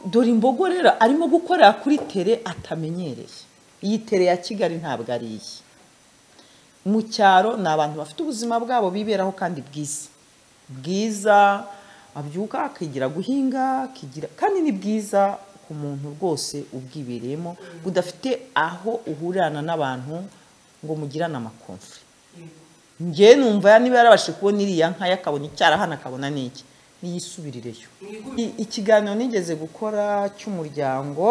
dore imbogo rero arimo gukorera kuri tere atamenyereye iyi tere ya kigali ntabwo ari iyi mu cyaro ni abantu bafite ubuzima bwabo biberaho kandi bwiza bwiza abyuka akigira guhinga akigira kandi ni bwiza ku muntu rwose ubwibereyemo budafite aho uhurirana n'abantu ngo mugirane amakomfe njye numva niba yarabashije kubona iriya nka akabona icyarahana akabona n'iki niyisubirireyo ikiganiro nigeze gukora cy'umuryango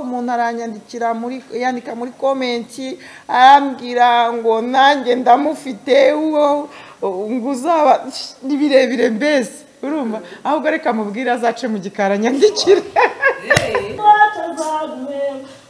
umuntu aranyandikira muri yandika muri komenti arambwira ngo nanjye ndamufite uwo ngo uzaba ni birebire mbese urumva ahubwo reka mubwire azace mu gikara nyandikire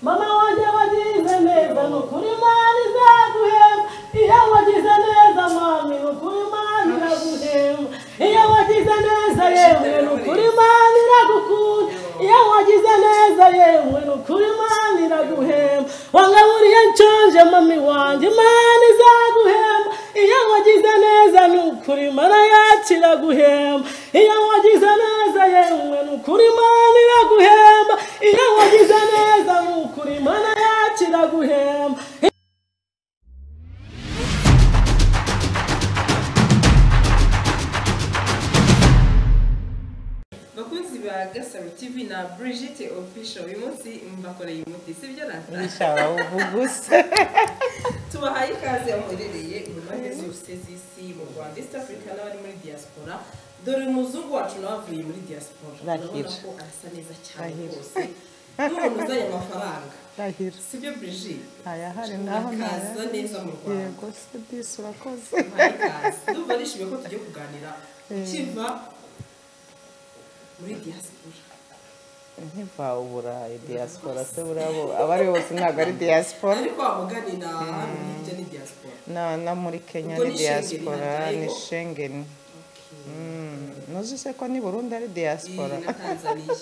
mama wanjye wagize neza ni ukuri imana izaguhemba iyo wagize neza mami ni ukuri imana iraguhemba iyo wagize neza yewe ni ukuri imana iragukunda iyo wagize neza yewe ni ukuri imana iraguhemba wangaburiye nshonje mami wanjye imana izaguhemba iyo wagize neza ni ukuri imana yacu iraguhemba iyo wagize neza yewe ni ukuri imana iraguhemba iyo wagize neza ni ukuri imana yacu iraguhemba bakunzi ba gasaro tv na brigitte official uyu munsi mbakoreye umuti si byo rata ishara ubuguse tubahaye ikaze aho muherereye mu mpande zose z'isi mu rwanda east africa n'abari muri diaspora dore umuzungu wacu nawe avuye muri diaspora Bahira. urabona ko arasa neza cyane Bahira. rwose n'umuntu uzanye amafaranga ndahira si byo brigitte ntayahari naho urakaza neza mu rwanda yego se disi urakoze ndumva nishimiye ko tugiye kuganira ukiva muri diaspora nkiva ubura diaspora se burabo abari bose ntabwo ari diaspora ariko wamuganira hano hirya ni diaspora na na muri kenya Ubwo ni ni diaspora Schengen, ni ntabwo? shengeni ntuzi se ko ni burundi ari iyi diaspora na tanzaniya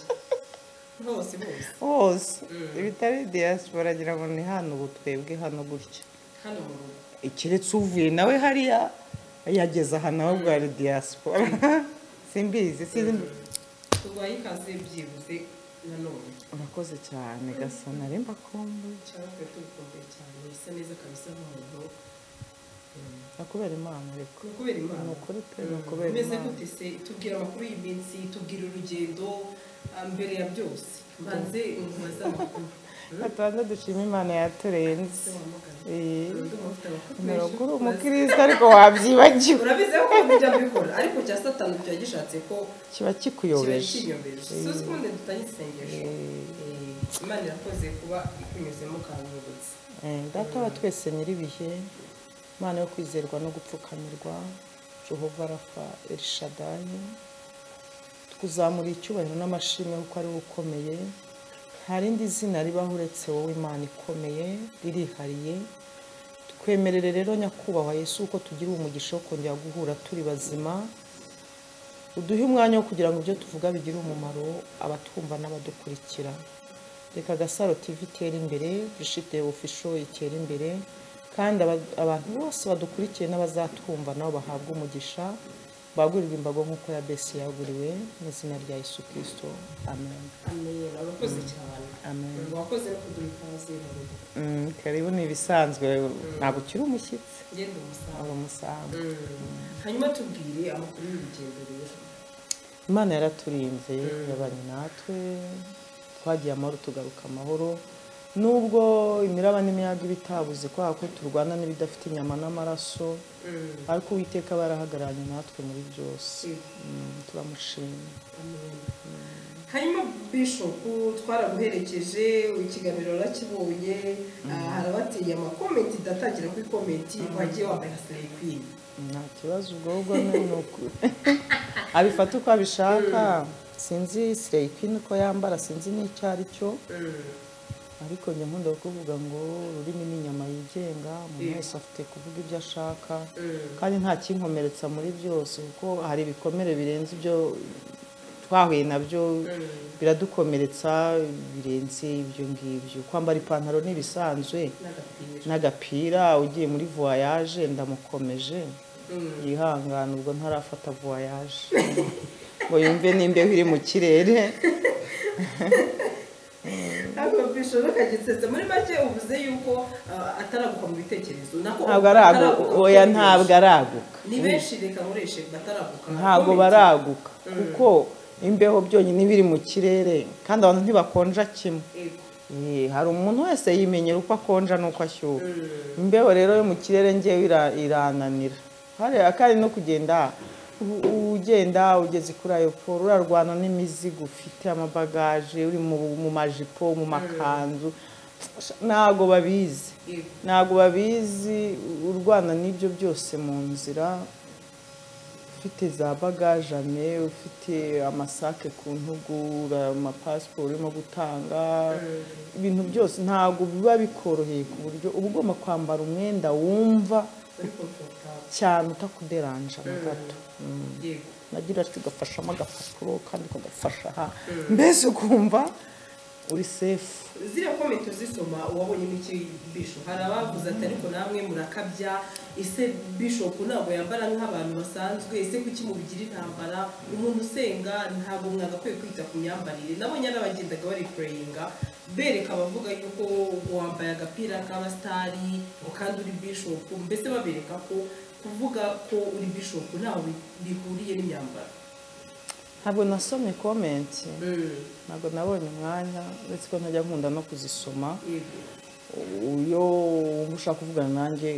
hose hose hose ibitari diaspora ngira ngo ni hano ubu twebwe hano gutya hano mu rugo keretse uvuye nawe hariya yageze aha nawe ubwo ari diaspora simbizi sinzi turwaye ikaze byibuze nanone urakoze cyane gasa na rimba kumbu cyangwa twe tubikumbuye cyane bisa neza kabisa nk'umuntu mm, nakubera imana ariko ni ukubera imana ni ukuri pe ni Mm, ukubera umeze imana gute se tubwira amakuru y'iminsi tubwira urugendo ah, mbere ya byose mbanze umubaze amakuru gatanda dushima imana yaturenze wamugana Eh, Ndumva ufite amakuru ni menshi. ukuri Maze- umukristo ariko wabyibagiwe urabizi ko ujya mbikora ariko cya satani kiba gishatse ko kiba kiba kikuyobeje kiyobeje suzi ubundi dutanye isengesho Eh, imana irakoze kuba ikunyuzemo ukanyibutsa Eh, data wa twese nyir'ibihe imana yo kwizerwa no gupfukamirwa jehova rafa elishadayi tukuzamura icyubahiro n'amashimwe kuko ari we ukomeye nta rindi zina ribaho uretse wowe imana ikomeye ririhariye tukwemerere rero nyakubahwa yesu kuko tugira umugisha wo kongera guhura turi bazima uduhe umwanya wo kugira ngo ibyo tuvuga bigire umumaro abatwumva n'abadukurikira reka gasaro tv itere imbere bishite ofisho itere imbere kandi aba- abantu bose badukurikiye n'abazatwumva nabo bahabwe umugisha bagurirwe imbago nk'uko ya besi yaguriwe mu izina rya yesu kirisito amen amen urakoze cyane amen wakoze no kuduha ikaze mu rugo Mm, karibu ni ibisanzwe ntabwo ukiri umushyitsi ngenda umusaruro aba umusambi hanyuma tubwire amakuru y'urugendo rero imana yaraturinze yabanye natwe twagiye amahoro tugaruka amahoro nubwo imiraba n'imiyaga iba itabuze kubera ko turwana n'ibidafite inyama n'amaraso Mm, ariko uwiteka aba yarahagararanye natwe muri byose Mm. Mm, turamushima amen hanyuma bishopu twaraguherekeje ikiganiro urakibonye ah, harabateye amakomenti ndatangira kuri komenti wagiye wambaye nka serekwini nta kibazo ubwo ubwo ni ni uku- abifata uko abishaka sinzi sireyikwini uko yambara sinzi n'icyo ari cyo ariko njya nkunda kuvuga ngo ururimi ni inyama yigenga umuntu wese afite kuvuga ibyo ashaka kandi nta kinkomeretsa muri byose kuko hari ibikomere birenze ibyo twahuye nabyo biradukomeretsa birenze ibyo ngibyo kwambara ipantaro ni ibisanzwe n'agapira n'agapira ugiye muri voyage ndamukomeje yihangane ubwo ntarafata voyage ngo yumve n'imbeho iri mu kirere ntabwo bishoro kagisetsa muri make uvuze yuko ah, ataraguka mu bitekerezo nako ntabwo araguka ataraguka oya ni benshi. ntabwo araguka ni benshi reka nkoreshe bataraguka ntabwo baraguka kuko imbeho byonyine biri mu kirere kandi abantu ntibakonja kimwe Yego. Eh, hari umuntu wese yimenyera uko akonja n'uko ashyuha imbeho rero yo mu kirere ngewe ira- irananira hariya kandi no kugenda u- ugenda ugeze kuri ayo poro urarwana n'imizigo ufite amabagaje uri mu, mu majipo mu makanzu ntabwo babizi Yego. ntabwo babizi urwana n'ibyo byose mu nzira ufite za bagajame ufite amasake ku ntugu ura- amapasiporo urimo gutanga ibintu byose ntabwo biba bikoroheye ku buryo uba ugomba kwambara umwenda wumva Uri comfortable. cyane utakuderanja na gato Mm. Yego. nagira ati ugafashamo agapapuro kandi ukagafasha aha mbese ukumva uri sefu ziriya komenti uzisoma uwabonye n'ikibisho hari abavuze ati ariko namwe murakabya ese bishopu ntabwo yambara nk'abantu basanzwe ese kuki mubigira intambara umuntu usenga ntabwo mwagakwiye kwita ku myambarire nabonye n'abagendaga bari pureyinga bereka abavuga yuko wambaye agapira k'abasitari ngo kandi uri bishopu mbese babereka ko kuvuga ko uri bishopu ntaho bi- bihuriye n'imyambaro ntabwo nasomye komenti Mm, ntabwo nabonye umwanya uretse ko ntajya nkunda no kuzisoma yego iyo wumva ushaka kuvugana nanjye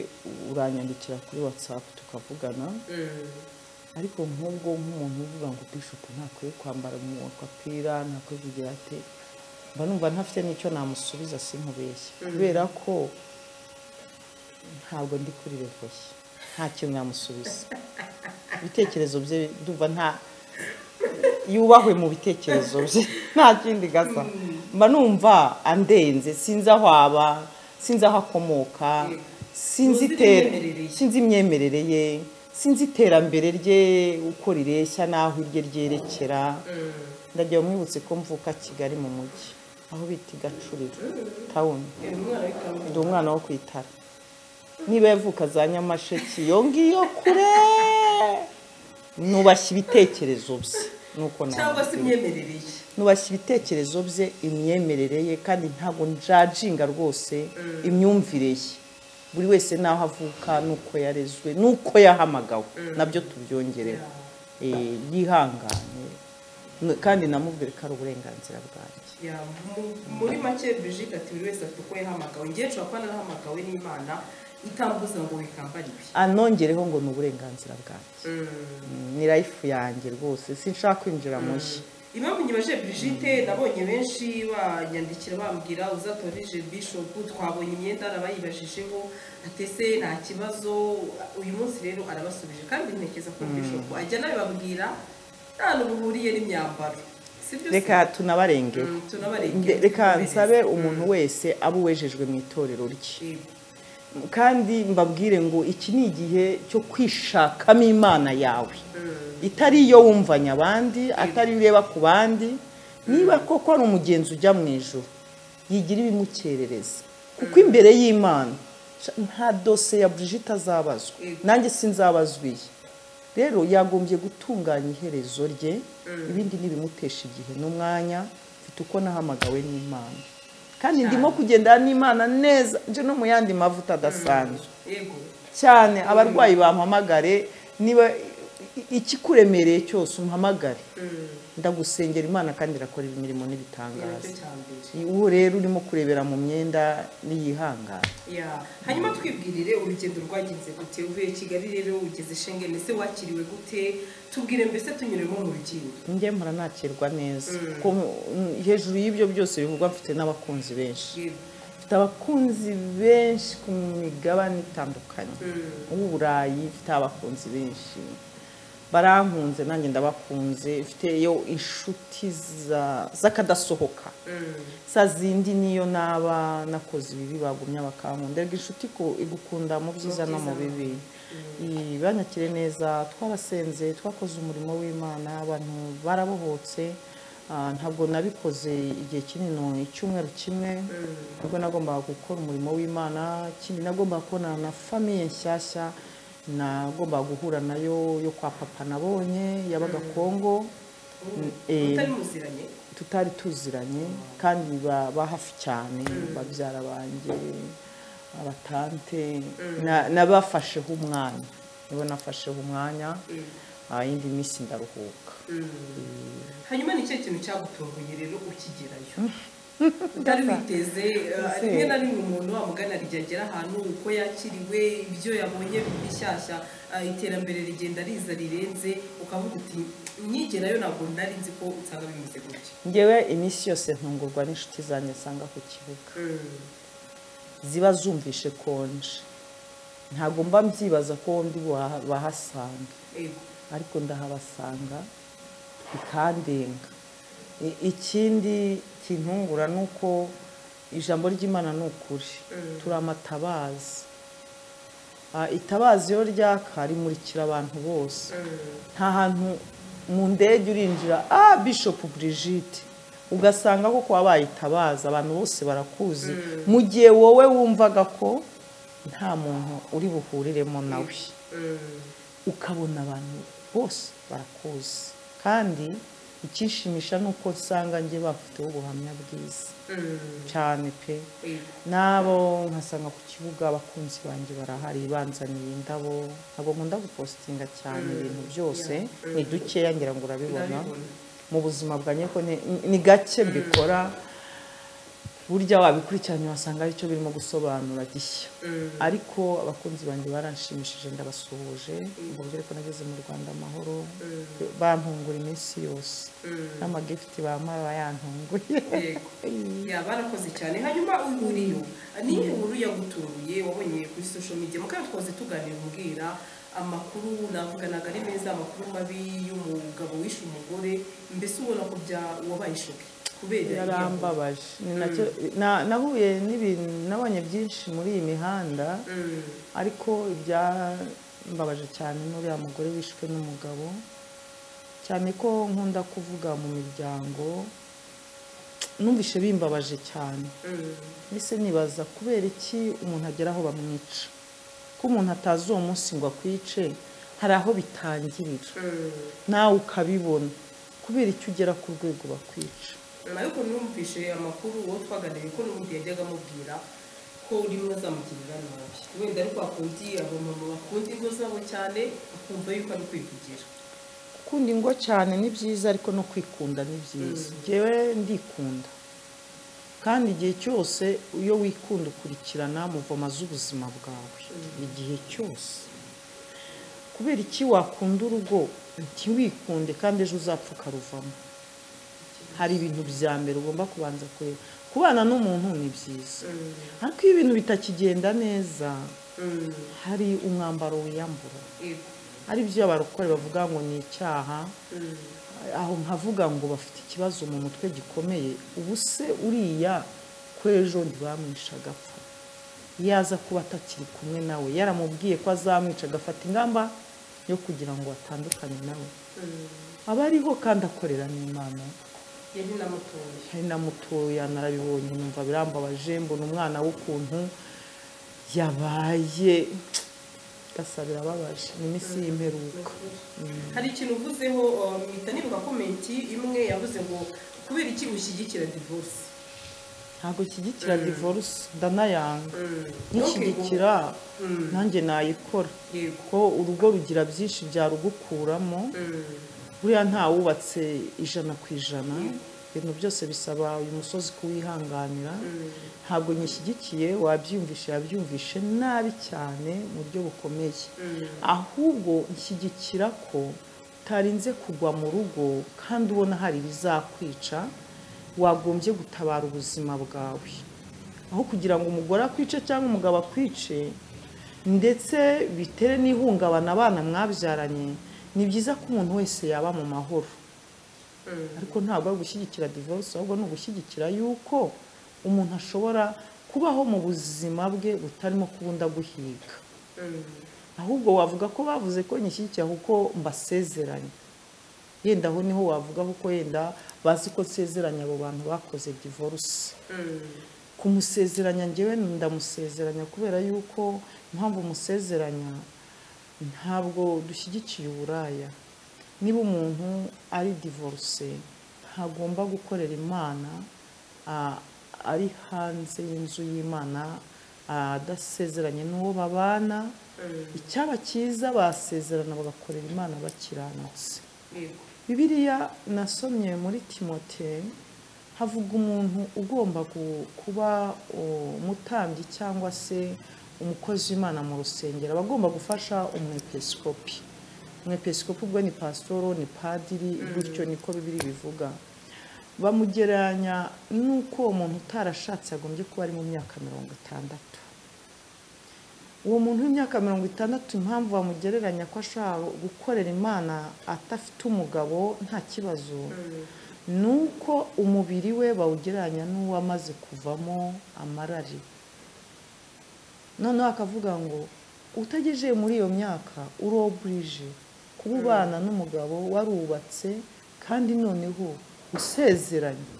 uranyandikira kuri watsapu tukavugana Mm, ariko nk'ubwo nk'umuntu uvuga ngo bishopu ntakwiye kwambara mu agapira ntakwiye kugira ate mba numva ntafite n'icyo namusubiza sinkubeshye kubera ko ntabwo ndi kuri revoye nta kintu namusubiza ibitekerezo bye ndumva nta yubahwe mu bitekerezo bye nta kindi gasa mba numva andenze sinzi aho aba sinzi aho akomoka sinzi Tuzi itera imyemerere ye. sinzi imyemerere ye sinzi iterambere rye uko rireshya n'aho irye ryerekera mm. ndagiye mwibutse ko mvuka kigali mu mujyi aho bita i gacuriro tawuni Uyu mwana w'ikamba ndi umwana wo ku itara niba yavuka za nyamasheke iyo ngiyo kure nubashya ibitekerezo bye nuko cyangwa se nabibwira. imyemerere ye nubashya ibitekerezo bye imyemerere ye kandi ntabwo njajinga rwose imyumvire ye buri wese n'aho avuka n'uko yarezwe n'uko yahamagawe nabyo tubyongerera Eh, yihangane N- kandi namubwire ko ari uburenganzira bwanjye Ya, mu- muri make brigitte ati buri wese afite uko yahamagawe ngewe nshobora kuba narahamagawe n'imana itambuza ngo wikambare ibi anongereho ngo ni uburenganzira bwanjye Mm. ni life yanjye rwose sinshaka kwinjira mu nshyi impamvu nyibaje brigitte nabonye benshi banyandikira bambwira uzatorije bishop twabonye imyenda arabayibajijeho atese nta kibazo uyu munsi rero arabasubije kandi ntekereza ko bishop ajya nabibabwira nta n'ubu buhuriye n'imyambaro sibyo se? reka tunabarengere Mm, tunabarengere. Nde- reka nsabe umuntu wese aba uwejejwe mu itorero rye Yego. kandi mbabwire ngo iki ni igihe cyo kwishakamo imana yawe itari iyo wumvanya abandi atari iyo ureba ku bandi niba koko ari umugenzi ujya mu ijoro yigira ibimukerereza kuko imbere y'imana sha- nta dose ya brigitte azabazwa Yego. nanjye sinzabazwa iyi rero yagombye gutunganya iherezo rye ibindi n'ibimutesha igihe n'umwanya mfite uko nahamagawe n'imana kandi ndimo kugendana n'imana neza nje no mu yandi mavuta adasanzwe yego cyane abarwayi bampamagare niba i- ikikuremereye cyose umpamagare ndagusengera imana kandi irakora imirimo n'ibitangaza nicyo cya mbere uwo rero urimo kurebera mu myenda niyihangane Ya, hanyuma twibwirire urugendo rwagenze gute uvuye kigali rero ugeze shengeni se wakiriwe gute tubwire mbese tunyuremo mu rugendo njye mpora nakirwa neza kuko mm, hejuru y'ibyo byose bivugwa mfite n'abakunzi benshi Yego. mfite abakunzi benshi ku migabane itandukanye uw'uburayi mfite abakunzi benshi barankunze nanjye ndabakunze mfite iyo inshuti za- z'akadasohoka za zindi niyo naba nakoze ibibi bagumye bakankunda erega inshuti ko igukunda mu byiza no mu bibi I- banyakire neza twarasenze twakoze umurimo w'imana abantu barabohotse Ah, ntabwo nabikoze igihe kinini icyumweru kimwe ubwo nagombaga gukora umurimo w'imana ikindi nagombaga kubonana na famiye nshyashya nagombaga guhura nayo yo kwa papa nabonye yabaga kongo Eh, utari muziranye tutari tuziranye kandi ba- ba hafi cyane babyara banjye abatante na- nabafasheho umwanya nibo nafasheho umwanya ah, indi minsi ndaruhuka hanyuma ni cyo kintu cyagutunguye rero ukigerayo utari witeze eh, Ese. rimwe na rimwe umuntu wamugana ryagera ahantu uko yakiriwe ibyo yabonye bishyashya eh, iterambere rigenda riza rirenze ukavuga uti nyigerayo ntabwo nari nzi ko usanga bimeze gutya ngewe iminsi yose ntungurwa n'inshuti zanjye nsanga ku kibuga ziba zumvishe konje ntabwo mba mbyibaza ko ndi buha- bahasanga Yego. ariko ndahabasanga bikandenga I- ikindi kintungura ni uko ijambo ry'imana ni ukuri turi amatabazi Ah, itabazi iyo ryaka rimurikira abantu bose nta hantu mu ndege urinjira ah bishop brigide ugasanga koko wabayitabaza abantu bose barakuzi mu gihe wowe wumvaga ko nta muntu uri buhuriremo nawe ukabona abantu bose barakuzi kandi icyishimisha ni uko usanga njye bafiteho ubuhamya bwiza cyane pe Yego. n'abo nkasanga ku kibuga abakunzi banjye barahari banzaniye indabo ntabwo nkunda gupositinga cyane ibintu byose ni dukeya ngira ngo urabibona Ndabibona. mu buzima bwanjye ko ni- ni gake mbikora burya wabikurikiranye wasanga aricyo birimo gusobanura gishya ariko abakunzi banjye baranshimishije ndabasuhuje mbabwire ko nageze mu rwanda amahoro bantungura iminsi yose n'amagifiti bamara bayantunguye Yego. Ya, barakoze cyane hanyuma uhuriyo ni inkuru yagutunguye wabonye kuri social media mukaba twaze tuganira umbwira amakuru navuganaga ari meza amakuru mabi y'umugabo wishe umugore mbese ubona ko bya wabaye ishoke kubera iyo nkuru. yarambabaje ni nacyo na- nahuye n'ibintu nabonye byinshi muri iyi mihanda Mm, ariko ibyambabaje cyane n'uriya mugore wishwe n'umugabo cyane ko nkunda kuvuga mu miryango numvishe bimbabaje cyane mm, mbese nibaza kubera iki umuntu agera aho bamwica ko umuntu atazi uwo munsi ngo akwice hari aho bitangirira mm. nawe ukabibona kubera icyo ugera ku rwego bakwica nyuma yuko numvishe amakuru uwo twaganiriye ko n'ubundi yajyaga amubwira ko rimwe azamugirira nabi wenda ari kwa kundi abamama bakunda ingo zabo cyane akumva yuko ari kwivugira gukunda ingo cyane ni byiza ariko no kwikunda ni byiza njyewe ndikunda kandi igihe cyose iyo wikunda ukurikirana muvoma z'ubuzima bwawe igihe cyose kubera iki wakunda urugo ntiwikunde kandi ejo uzapfa ukaruvamo hari ibintu bya mbere ugomba kubanza kureba kubana n'umuntu ni byiza ariko iyo ibintu bitakigenda neza Mm, hari umwambaro wiyambura yego. aribyo abarokore bavuga ngo ni icyaha Mm. aho nkavuga ngo bafite ikibazo mu mutwe gikomeye ubu se uriya ko ejo ntibamwisha agapfa yaza kuba atakiri kumwe nawe yaramubwiye ko azamwica agafata ingamba yo kugira ngo atandukane nawe aba ariho kandi akorera n'imana yari namutoye hari na mutoya narabibonye numva birambabaje mbona umwana w'ukuntu yabaye gasa birababaje ni iminsi y'imperuka hari ikintu uvuzeho um, mpita nibuka komenti imwe yavuze ngo kubera iki ushyigikira divorce ntabwo nshyigikira divorce ndanayanga Ntukigure. nkishyigikira nanjye nayikora yego ko urugo rugira byinshi byarugukuramo Mm, buriya ntawubatse ijana ku ijana ibintu byose bisaba uyu musozi kuwihanganira ntabwo nyishyigikiye wabyiyumvishe yabyumvishe nabi cyane mu buryo bukomeye ahubwo nshyigikira ko utarinze kugwa mu rugo kandi ubona hari ibizakwica wagombye gutabara ubuzima bwawe aho kugira ngo umugore akwice cyangwa umugabo akwice ndetse bitere n'ihungabana abana mwabyaranye ni byiza ko umuntu wese yaba mu mahoro ariko ntabwo ari gushyigikira divorce ahubwo ni ugushyigikira yuko umuntu ashobora kubaho mu buzima bwe butarimo kubunda guhiga ahubwo wavuga ko bavuze ko nyishyigikiye kuko mbasezeranye yenda aho niho wavuga kuko yenda bazi ko nsezeranya abo bantu bakoze divorce kumusezeranya njyewe ndamusezeranya kubera yuko impamvu musezeranya ntabwo dushyigikiye uburaya niba umuntu ari divorce hagomba gukorera imana ah, ari hanze y'inzu y'imana ah, adasezeranye n'uwo babana icyaba cyiza basezerana bagakorera imana bakiranutse yego bibiliya nasomye muri timote havuga umuntu ugomba gu- kuba umutambyi cyangwa se umukozi w'imana mu rusengero aba agomba gufasha umwepisikopi umwepisikopi ubwo ni pasitoro ni padiri gutyo niko bibiri bivuga bamugereranya n'uko uwo muntu utarashatse yagombye kuba ari mu myaka mirongo itandatu uwo muntu w'imyaka mirongo itandatu impamvu bamugereranya ko ashobora gukorera imana adafite umugabo nta kibazo ni uko umubiri we bawugereranya n'uwo amaze kuvamo amarari noneho akavuga ngo utagejeje muri iyo myaka uroburije kuba ubana n'umugabo warubatse kandi noneho usezeranye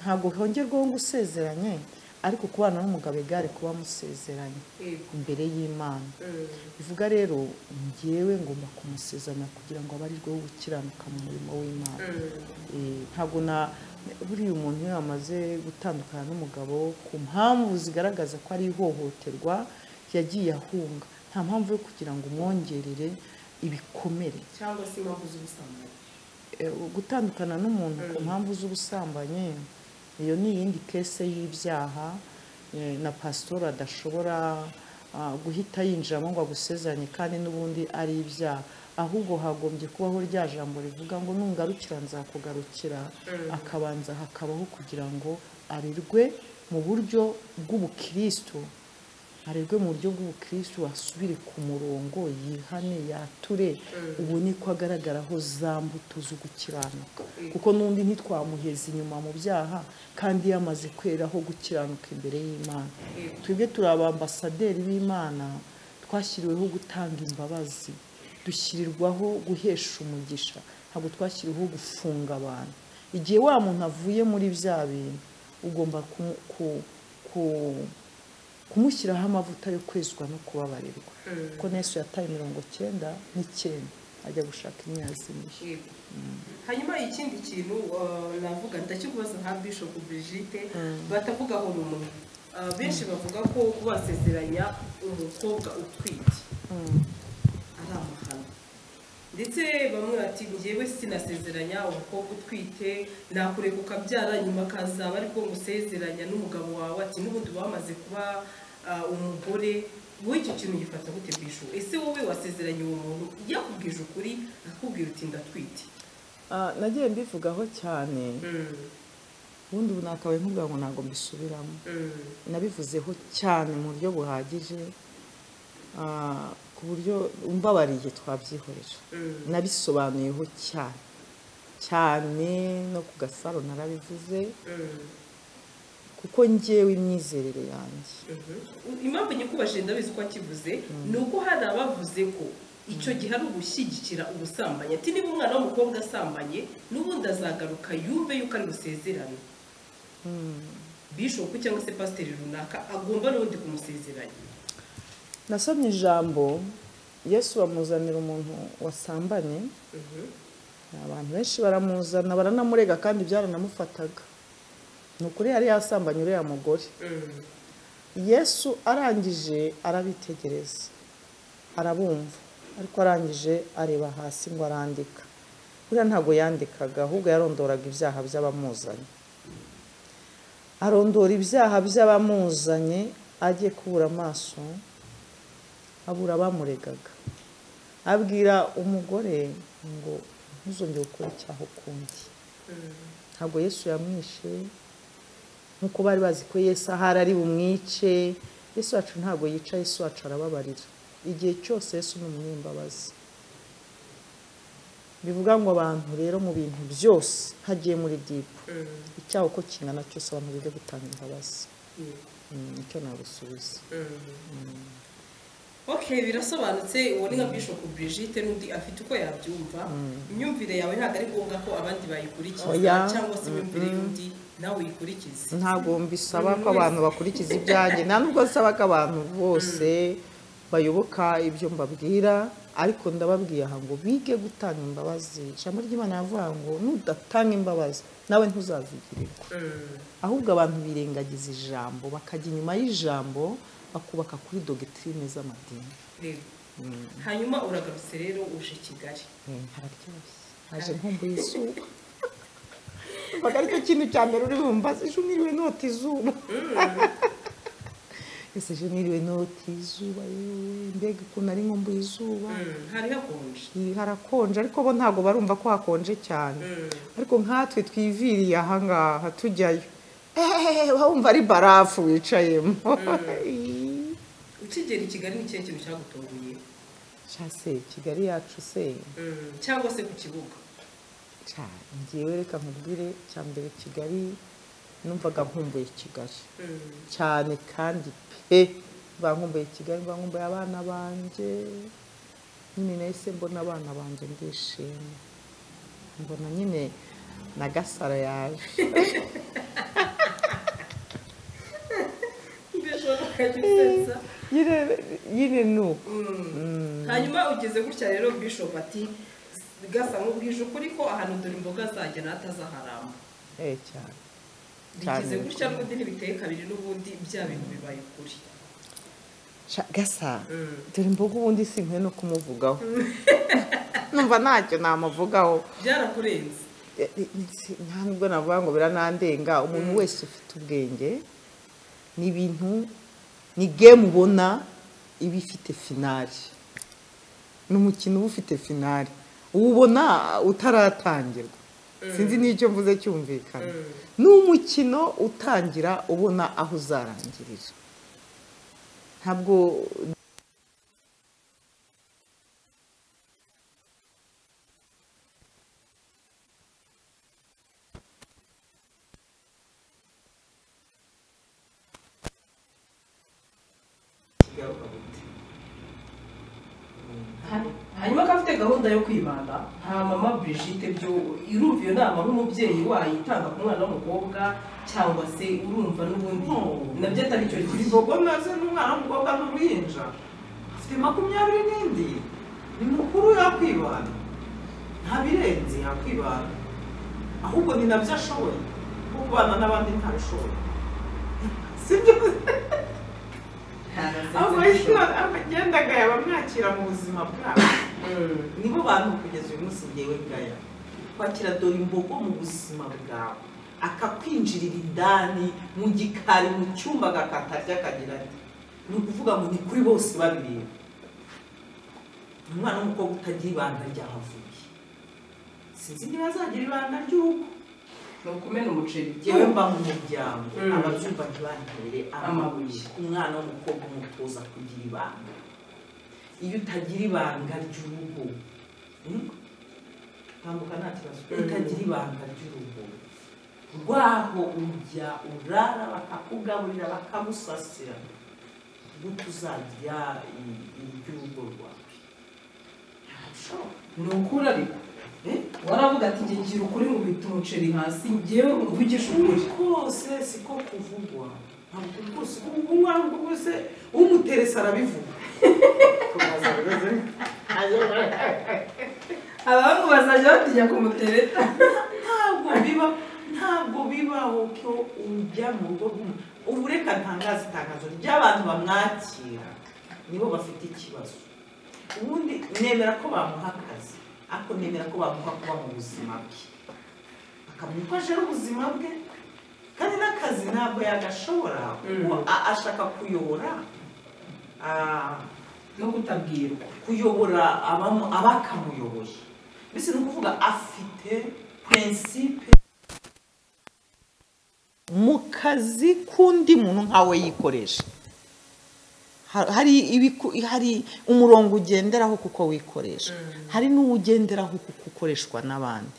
ntabwo hongerwaho ngo usezeranye ariko kubana n'umugabo igare kuba musezeranye yego imbere y'imana Mm. bivuga rero ngewe ngomba kumusezeranya kugira ngo abarirwe gukiranuka mu murimo w'imana Mm. Eh, ntabwo na buriya umuntu iyo yamaze gutandukana n'umugabo ku mpamvu zigaragaza ko ari ihohoterwa yagiye ahunga nta mpamvu yo kugira ngo umwongerere ibikomere cyangwa se impamvu z'ubusambanyi Eh, gutandukana n'umuntu ku mpamvu z'ubusambanyi iyo ni iyindi kese y'ibyaha eh, na pasitora adashobora ah, guhita yinjiramo ngo agusezeranye kandi n'ubundi ari ibyaha ahubwo hagombye kubaho rya jambo rivuga ngo nungarukira nzakugarukira akabanza hakabaho kugira ngo arirwe mu buryo bw'ubukristo arerwe mu buryo bw'ubukristo asubire ku murongo yihane yature ubone ko agaragaraho za mbuto zo gukiranuka kuko n'undi ntitwamuheza inyuma mu byaha kandi yamaze kweraho gukiranuka imbere y'imana Yego. twebwe turi abambasaderi b'imana twashyiriweho gutanga imbabazi dushyirirwaho guhesha umugisha ntabwo twashyiriweho gufunga abantu igihe wa muntu avuye muri bya bintu ugomba kumu- ku- ku- kumushyiraho amavuta yo kwezwa no kubabarirwa kuko n'esu yataye mirongo cyenda n'icyenda ajya gushaka imyazimire Yego. hanyuma ikindi kintu uh, navuga ndakikubaza nka bishop brigitte batavuga aho rumwe Uh, benshi bavuga ko kubasezeranya umukobwa utwite ari amahano ndetse bamwe bati njyewe sinasezeranya umukobwa utwite nakureka ukabyara nyuma akazaba ariko ngusezeranya n'umugabo wawe ati n'ubundi wamaze kuba uh, umugore wowe icyo kintu gifata gute bishu ese wowe wasezeranye uwo muntu yakubwije ukuri akakubwira uti ndatwite Ah, nagiye mbivugaho cyane ubundi ubu nakabaye nkubwira ngo ntabwo mbisubiramo nabivuzeho cyane mu buryo buhagije ah, ku buryo mbabariye twabyihoreje nabisobanuyeho cyane cyane no ku gasaro narabivuze kuko ngewe imyizerere yanjye impamvu nyikubashije ndabizi ko akivuze ni uko hari abavuze ko icyo gihe ari ugushyigikira ubusambanyi ati niba umwana w'umukobwa asambanye n'ubundi azagaruka yumve yuko ari busezerane bishopu cyangwa se pasiteri runaka agomba n'ubundi kumusezeranya nasomye ijambo yesu bamuzanira umuntu wasambanye abantu benshi baramuzana baranamurega kandi byaranamufataga ni ukuri yari yasambanye uriya mugore yesu arangije arabitegereza arabumva ariko arangije areba hasi ngo arandika buriya ntabwo yandikaga ahubwo yarondoraga ibyaha by'abamuzanye arondora ibyaha by'abamuzanye ajye kubura amaso abura abamuregaga abwira umugore ngo ntuzongere gukora icyaha ukundi ntabwo yesu yamwishe nk'uko bari bazi ko yesu ahari ari bumwice yesu wacu ntabwo yica yesu wacu arababarira igihe cyose yesu ni umunyembabazi bivuga ngo abantu rero mu bintu byose hagiye muri dipu icyaha uko kingana cyose abantu bige gutanga imbabazi Mm, nicyo nagusubiza ok birasobanutse uwo ni nka bishopu brigitte n'undi afite uko yabyumva imyumvire yawe ntabwo ari ngombwa ko abandi bayikurikiza Oya. cyangwa se imyumvire y'undi nawe uyikurikize ntabwo mbisaba ko abantu bakurikiza ibyanjye nta nubwo nsaba ko abantu bose bayoboka ibyo mbabwira ariko ndababwiye aha ngo bige gutanga imbabazi ijambo ry'imana yavuga ngo nudatanga imbabazi nawe ntuzazigirirwa ahubwo abantu birengagiza ijambo bakajya inyuma y'ijambo bakubaka kuri dogitirine z'amadini rero hanyuma uragarutse rero uje kigali hararyoshye haje nkumbuye izuba ntabwo aricyo kintu cya mbere uri bumva ejo niriwe nota izuba ese ejo niriwe nota izuba yewe mbega ukuntu ari nkumbuye izuba Mm, hari hakonje Iyi harakonje ariko bo ntabwo barumva ko hakonje cyane Mm. ariko nkatwe twiviriye ahangaha tujyayo ehehehe wumva ari barafu wicayemo ukigera i kigali ni ikihe kintu cyagutunguye cyase kigali yacu se Mm, cyangwa se ku kibuga cyane ngewe reka nkubwire cya mbere kigali numvaga nkumbuye kigali Mm, cyane kandi pe bankumbuye kigali bankumbuye abana banjye nyine nahise mbona abana banjye ndishimye mbona nyine na gasara yaje mbese ukajya usetsa nyine nyine ni uko Mm. hanyuma ugeze gutya rero bishop ati gasa nk'ubwije ukuri ko ahantu dore imboga zajya n'atazaharamba eh cyane Cyane rigeze gutya bikomeye. n'ubundi ntibiteye kabiri n'ubundi bya bintu bibaye ukuri Sha- gasa Mm. dore imboga ubundi sinkwiye no kumuvugaho numva ntacyo namuvugaho byarakurenze Eh, eh, si- nta nubwo navuga ngo biranandenga umuntu wese ufite ubwenge ni ibintu ni game ubona iba ifite finari ni umukino uba ufite finari uwubona utaratangirwa sinzi n'icyo mvuze cyumvikana ni umukino utangira ubona aho uzarangirira ntabwo kigaruka gute hanyuma ko afite gahunda yo kwibanda nta mama Brigitte byo irumva iyo nama ari umubyeyi wayitanga ku mwana w'umukobwa cyangwa se urumva n'ubundi Hmm. nabyo atari cyo kigo ibigogo naze n'umwana w'umukobwa n'uruhinja afite makumyabiri n'indi ni mukuru yakwibana ntabirenze yakwibana ahubwo ni nabyo ashoboye kuko kubana n'abandi ntabishoboye sibyo abagenda gaya bamwakira mu buzima bwabo nibo bantu kugeza uyu munsi ngewe ngaya kwakira dore imbogo mu buzima bwawe akakwinjirira indani mu gikari mu cyumba agakatarya akagira ati ni ukuvuga ngo ni kuri bose babireba umwana w'umukobwa utagira ibanga ryahavuye sinzi niba azagira ibanga ry'uko ni ukumena umuceri yewe mba mu muryango Mm. ababyumva ntibantere amabuye Amabuye. umwana w'umukobwa umutoza kugira ibanga iyo utagira ibanga ry'urugo mm, tambuka nta kibazo Mm. utagira ibanga ry'urugo rwaho ujya urara bakakugaburira bakamusasira gute uzagira i- iry'urugo rwawe ntabishoboka ni ukuri ariko eh? waravuga ati njye ngira ukuri nkubita umuceri hasi ngewe umvugisha ukuri rwose siko kuvugwa ntabwo rwose umwana rwose umuterese arabivuga abantu bazajya batinya kumutereta ntabwo biba ntabwo bibaho ko ujya mu rugo rw'umuntu ubu reka ntangaza itangazo ry'abantu bamwakira nibo bafite ikibazo ubundi nemera ko bamuha akazi ariko nemera ko bamuha kuba mu buzima bwe akamenya ko aje ari ubuzima bwe kandi n'akazi ntabwo yagashobora kuko a- ashaka kuyobora ah, no kutabwirwa kuyobora abamu- abakamuyoboye mbese ni ukuvuga afite prinsipe mu kazi k'undi muntu nkawe yikoresha Ha- hari ibiku- hari umurongo ugenderaho kuko wikoresha hari n'uwugenderaho kuko ukoreshwa n'abandi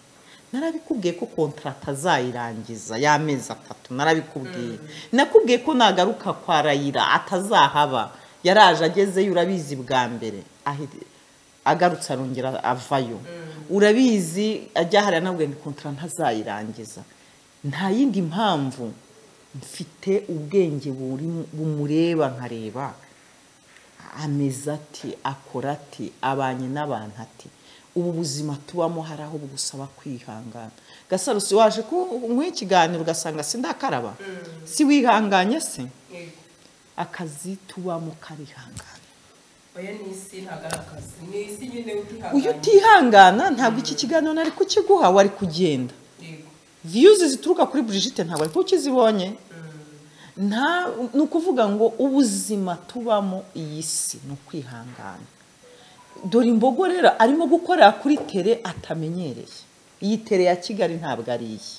narabikubwiye ko kontarata azayirangiza y'amezi atatu narabikubwiye nakubwiye ko nagaruka kwa rayira atazahaba yaraje agezeyo urabizi bwa mbere ahi- agarutse arongera avayo urabizi ajya hariya nabwiye ngo kontara ntazayirangiza nta yindi mpamvu mfite ubwenge buri- bumureba nkareba ameze ati akora ati abanye n'abantu ati ubu buzima tubamo hari aho bugusaba kwihangana gasaro si waje kunywa ikiganiro ugasanga sindakaraba si wihanganye se akazi tubamo karihangana oya ni isi ntabwo ari akazi ni isi nyine utihanganye uyu utihangana ntabwo iki kiganiro nari kukiguha wari kugenda Yego. viyuzi zituruka kuri burigite ntabwo ariko ukizibonye nta ni ukuvuga ngo ubuzima tubamo iyi si ni ukwihangana dore imbogo rero arimo gukorera kuri tere atamenyereye iyi tere ya kigali ntabwo ari iyi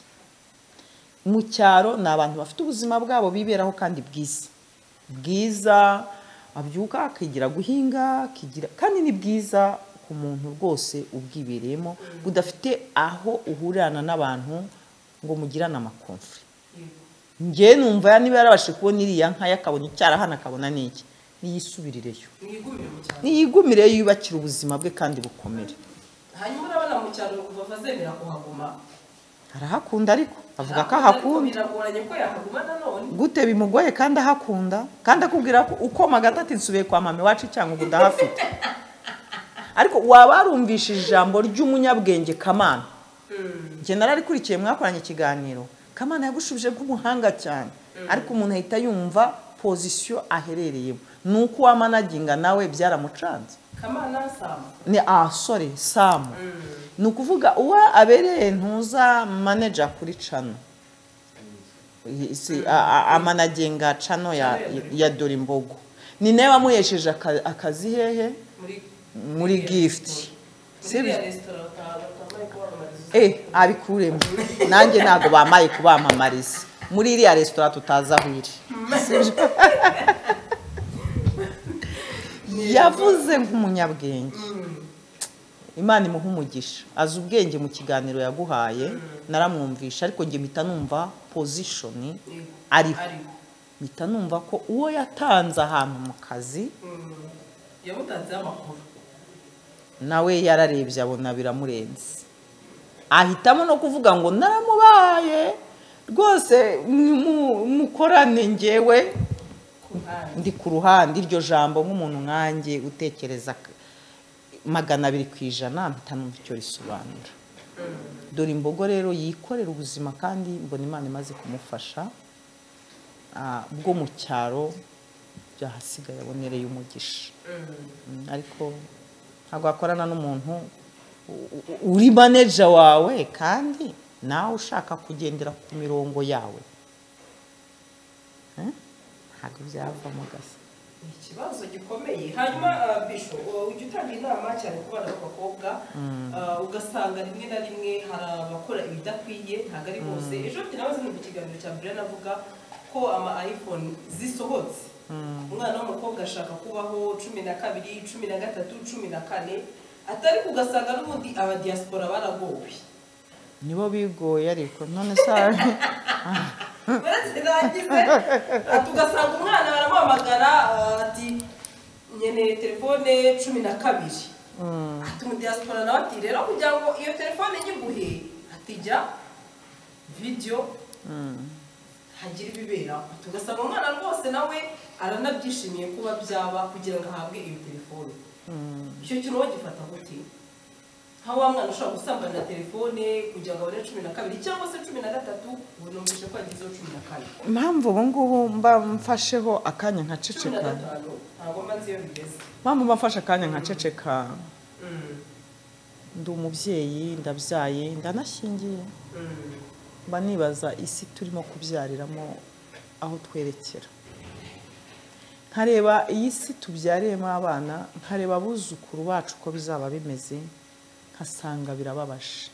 mu cyaro ni abantu bafite ubuzima bwabo biberaho kandi bwiza bwiza abyuka akigira guhinga akigira kandi ni bwiza ku muntu rwose ubwibereyemo budafite aho uhurana n'abantu ngo mugirane amakomfure njye numva ya niba yarabashije kubona iriya nka yakabona icyarahana akabona n'iki niyisubirireyo mwigumire mu cyaro niyigumireyo yubakire ubuzima bwe kandi bukomere hanyuma urabona mu cyaro kuva bazemera kuhaguma arahakunda ariko avuga ko Ariko ahakunda biragoranye ko yahaguma nanone gute bimugoye kandi ahakunda kandi akubwira ko ukoma agatati nsubiye kwa mama iwacu cyangwa ubu ndahafite ariko waba warumvishije ijambo ry'umunyabwenge kamana njye nararikurikiye mwakoranye ikiganiro kamana yagushubije nk'umuhanga cyane ariko umuntu ahita yumva pozisiyo aherereyemo ni uko uwamanaginga nawe byaramucanze kamana sama ni asore samu ni ukuvuga uwa abereye ntuza manager kuri cano si- a- a- amanagenga cano ya, ya dore imbogo ni nawe wamuhesheje aka- akazi hehe muri muri gift muri sibyo iriya resitora bata- batambaye kubamamariza Eh, abikuremo nanjye ntabwo bamaye kubamamariza muri iriya resitora tutazi aho iri yavuze nk'umunyabwenge imana imuha umugisha azi ubwenge mu kiganiro yaguhaye naramwumvisha ariko njye mpita numva pozishoni Yego. ariho ariho mpita numva ko uwo yatanze ahantu mu kazi Mm. yamutanzeho amakuru nawe yararebye abona biramurenze ahitamo no kuvuga ngo naramubaye rwose nimu- mukorane ngewe ku ruhande ndi ku ruhande iryo jambo nk'umuntu nkanjye utekereza k- magana abiri ku ijana mpita numva icyo risobanura dore imbogo rero yikorera ubuzima kandi mbona imana imaze kumufasha ah, bwo mu cyaro byahasigaye abonereye umugisha Mm, ariko ntabwo wakorana n'umuntu u- u- uri maneja wawe kandi nawe ushaka kugendera ku mirongo yawe Eh? ntabwo byavamo gasa ni ikibazo gikomeye hanyuma ah, bisho ah, ujya utanga inama cyane ku bana b'abakobwa ah, ugasanga rimwe na rimwe hari abakora ibidakwiye ntabwo ari bose ejo bundi nawe mu kiganiro cya mbere navuga ko ama iphone zisohotse umwana w'umukobwa ashaka kubaho cumi na kabiri cumi na gatatu cumi na kane atari kugasanga n'ubundi abadiyasipora baragowe nibo bigoye ariko none se barakirangize tugasanga umwana baramuhamagara ah, ati nkeneye telefone cumi na kabiri ati umudiyasipora nawe ati rero kugira ngo iyo telefone nyiguhe ati jya vidiyo hagira ibiberaho tugasanga umwana rwose nawe aranabyishimiye kuba byaba kugira ngo ahabwe iyo telefone icyo kintu wowe gifata gute nka wa mwana ushobora gusambanira telefone kugira ngo abone cumi na kabiri cyangwa se cumi na gatatu ubu numvise ko yagezeho cumi na kane impamvu ubu ngubu mba mfasheho akanya cumi na nkaceceka gatanu ntabwo mbanze iyo bigeze mpamvu mba mfashe akanya nkaceceka ndi umubyeyi ndabyaye ndanashingiye mba nibaza isi turimo kubyariramo aho twerekera nkareba iyi si tubyariyemo abana nkareba abuzukuru bacu uko bizaba bimeze nkasanga birababaje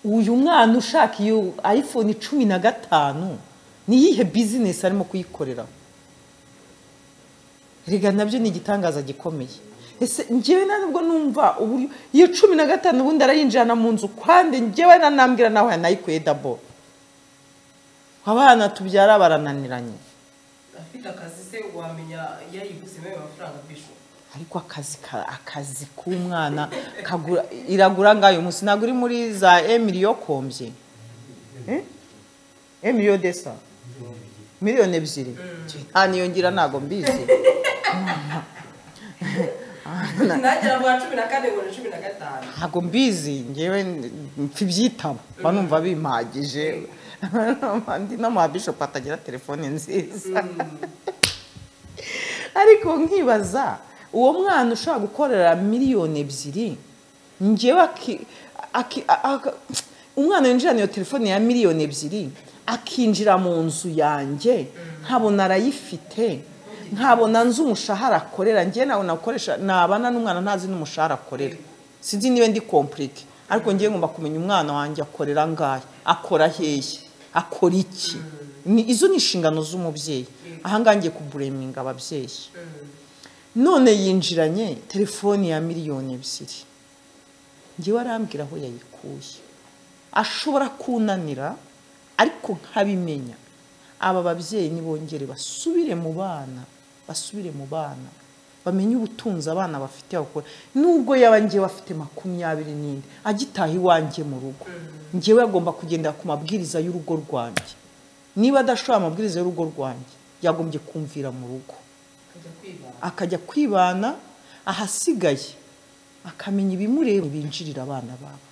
uyu mwana ushaka iyo ayifoni cumi na gatanu ni iyihe bizinesi arimo kuyikorera rega nabyo ni igitangaza gikomeye ese njyewe na nubwo numva uburyo iyo cumi na gatanu ubundi arayinjirana mu nzu kwande njyewe nanambwira nawe yanayikuye dabo abana tubyara barananiranye afite akazi se wamenya yayiguzemo ayo mafaranga bisho ariko akazi ka- akazi k'umwana kagura iragura ngayo munsi ntabwo uri muri za emiliyo kombye Eh? emiliyo desa miliyoni ebyiri nta niyo ngira ntabwo mbizi nagera mu wa cumi na kane ngo ni cumi na gatanu ntabwo mbizi ngewe mfa ibyitabo mba numva bimpagije andi n'amabishopu atagira telefone nziza ariko nkibaza uwo mwana ushobora gukorera miliyoni ebyiri ngewe aki- aki- a- a- umwana winjirana iyo telefone ya miliyoni ebyiri akinjira mu nzu yanjye nkabona arayifite nkabona nzi umushahara akorera ngewe nabona gukoresha nabana n'umwana ntazi n'umushahara akorera sinzi niba ndi kompurike ariko ngewe ngomba kumenya umwana wanjye akorera angahe akora hehe akora iki Ni- izo ni inshingano z'umubyeyi ahangaha ngiye kubureminga ababyeyi none yinjiranye telefoni ya miliyoni ebyiri njyewe arambwira aho yayikuye ashobora kunanira ariko nkabimenya aba babyeyi nibongere basubire mu bana basubire mu bana bamenye ubutunzi abana bafite bakora nubwo yaba ngewe afite makumyabiri n'indi agitaha iwanjye mu rugo ngewe agomba kugendera ku mabwiriza y'urugo rwanjye niba adashoboye amabwiriza y'urugo rwanjye yagombye kumvira mu rugo kujya kwibana akajya kwibana ahasigaye akamenya ibimureba binjirira abana babo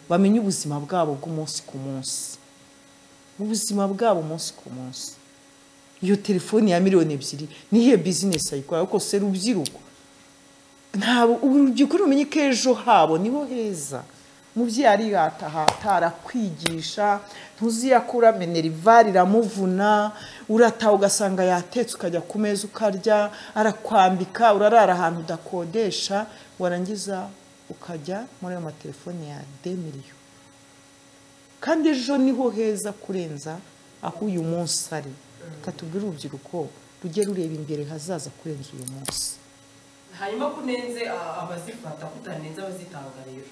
bamenye ubuzima bwabo bw'umunsi ku munsi ubuzima bwabo umunsi ku munsi iyo telefoni ya miliyoni ebyiri niyo bizinesi ayikora ariko se rubyiruko ntabwo urubyiruko rumenye ko ejo habo niho heza umubyeyi ariratahata arakwigisha ntuziyakura menerivari iramuvuna urataha ugasanga yatetse ukajya ku meza ukarya arakwambika urarara ahantu udakodesha warangiza ukajya muri ayo matelefone ya demiriyo kandi ejo niho heza kurenza aho uyu munsi ari reka tubwire urubyiruko rujye rureba imbere hazaza kurenza uyu munsi hanyuma ko unenze a- abazifata ko utanenze abazitanga rero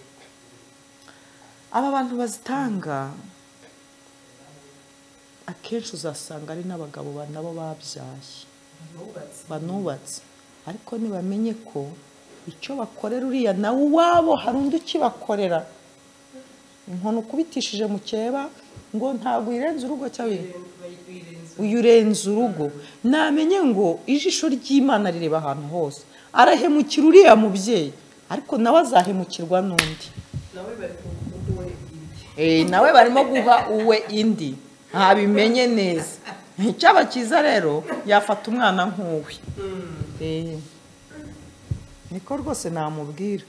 aba bantu bazitanga akenshi uzasanga ari n'abagabo ba- nabo babyaye banubatse banubatse ariko ntibamenye ko icyo bakorera uriya nawe uwabo hari undi ukibakorera inkono ukubitishije mu kireba ngo ntabwo uyirenze urugo cyangwa bayirenze uyu urenze urugo namenye ngo ijisho ry'imana rireba ahantu hose arahemukira uriya mubyeyi ariko nawe azahemukirwa n'undi nawe bari kuguwe ibye Eh, nawe barimo guha uwe indi ntabimenye neza icyaba cyiza rero yafata umwana nk'uwe Eh, niko rwose namubwira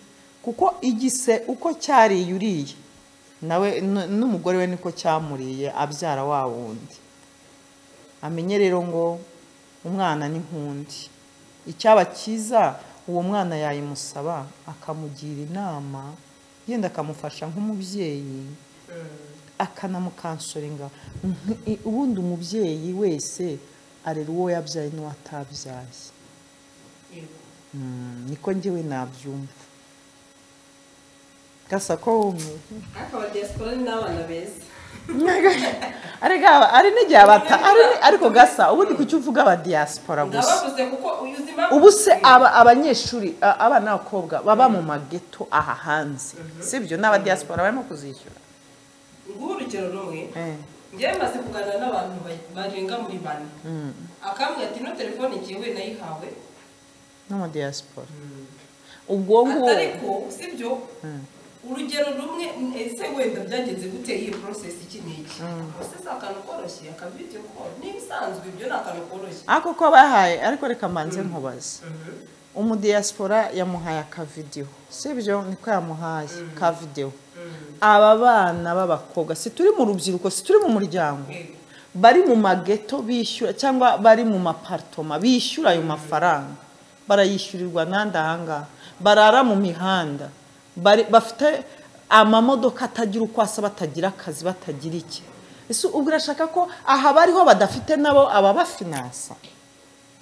kuko igise uko cyariye uriye nawe n- n'umugore we niko cyamuriye abyara wa wundi amenye rero ngo umwana ni nk'undi icyaba cyiza uwo mwana yayimusaba akamugira inama yenda akamufasha nk'umubyeyi akanamukansoringa Nk- ubundi umubyeyi wese arera uwo yabyaye n'uwo atabyaye yego Mm, niko njyewe nabyumva gasa ko ariko aba diaspora ni n'abana beza ariko aba- ari n'igihe abata- ari- ariko gasa ubundi kuki uvuga aba diaspora gusa ndabavuze kuko uyu uzi impamvu ubu se aba abanyeshuri a- abana b'abakobwa baba mu mageto aha hanze sibyo n'aba diaspora barimo kuzishyura nguhe urugero rumwe Eh. njyewe maze kuganira n'abantu ba- barenga muri bane akambwira ati ino telefone njyewe nayihawe n'ama diaspora ubwo ngubwo ariko sibyo urugero rumwe ese wenda byagenze gute iyi process iki n'iki ubuse si akantu koroshye akavidiyo koro n'ibisanzwe ibyo ni akantu koroshye ako ko bahaye ariko reka mbanze nkubaze umudiyasipora yamuhaye akavidewo si byo niko yamuhaye kavidewo aba bana b'abakobwa si turi mu rubyiruko si turi mu muryango Yego. bari mu mageto bishyura cyangwa bari mu maparitoma bishyura ayo mafaranga barayishyurirwa n'andi ahangaha barara mu mihanda bari- bafite amamodoka atagira uko asa batagira akazi batagira iki ese ubwo urashaka ko aha bariho badafite nabo ababafinansa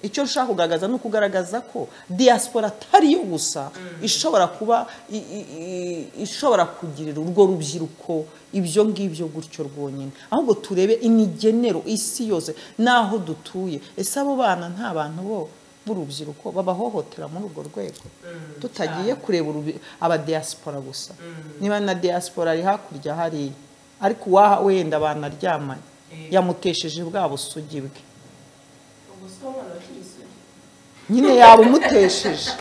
icyo nshaka kugaragaza ni ukugaragaza ko diaspora atari yo gusa ishobora kuba i- i- i- ishobora kugirira urwo rubyiruko ibyo ngibyo gutyo rwonyine ahubwo turebe imigenero isi yose n'aho dutuye ese abo bana nta bantu bo b'urubyiruko babahohotera muri urwo rwego tutagiye kureba urubi- abadiaspora gusa niba na diaspora ari hakurya hariya ariko uwaha wenda banaryamanye yamutesheje bwa busugi bwe ubuse abo bana bakiri isugi nyine yaba umutesheje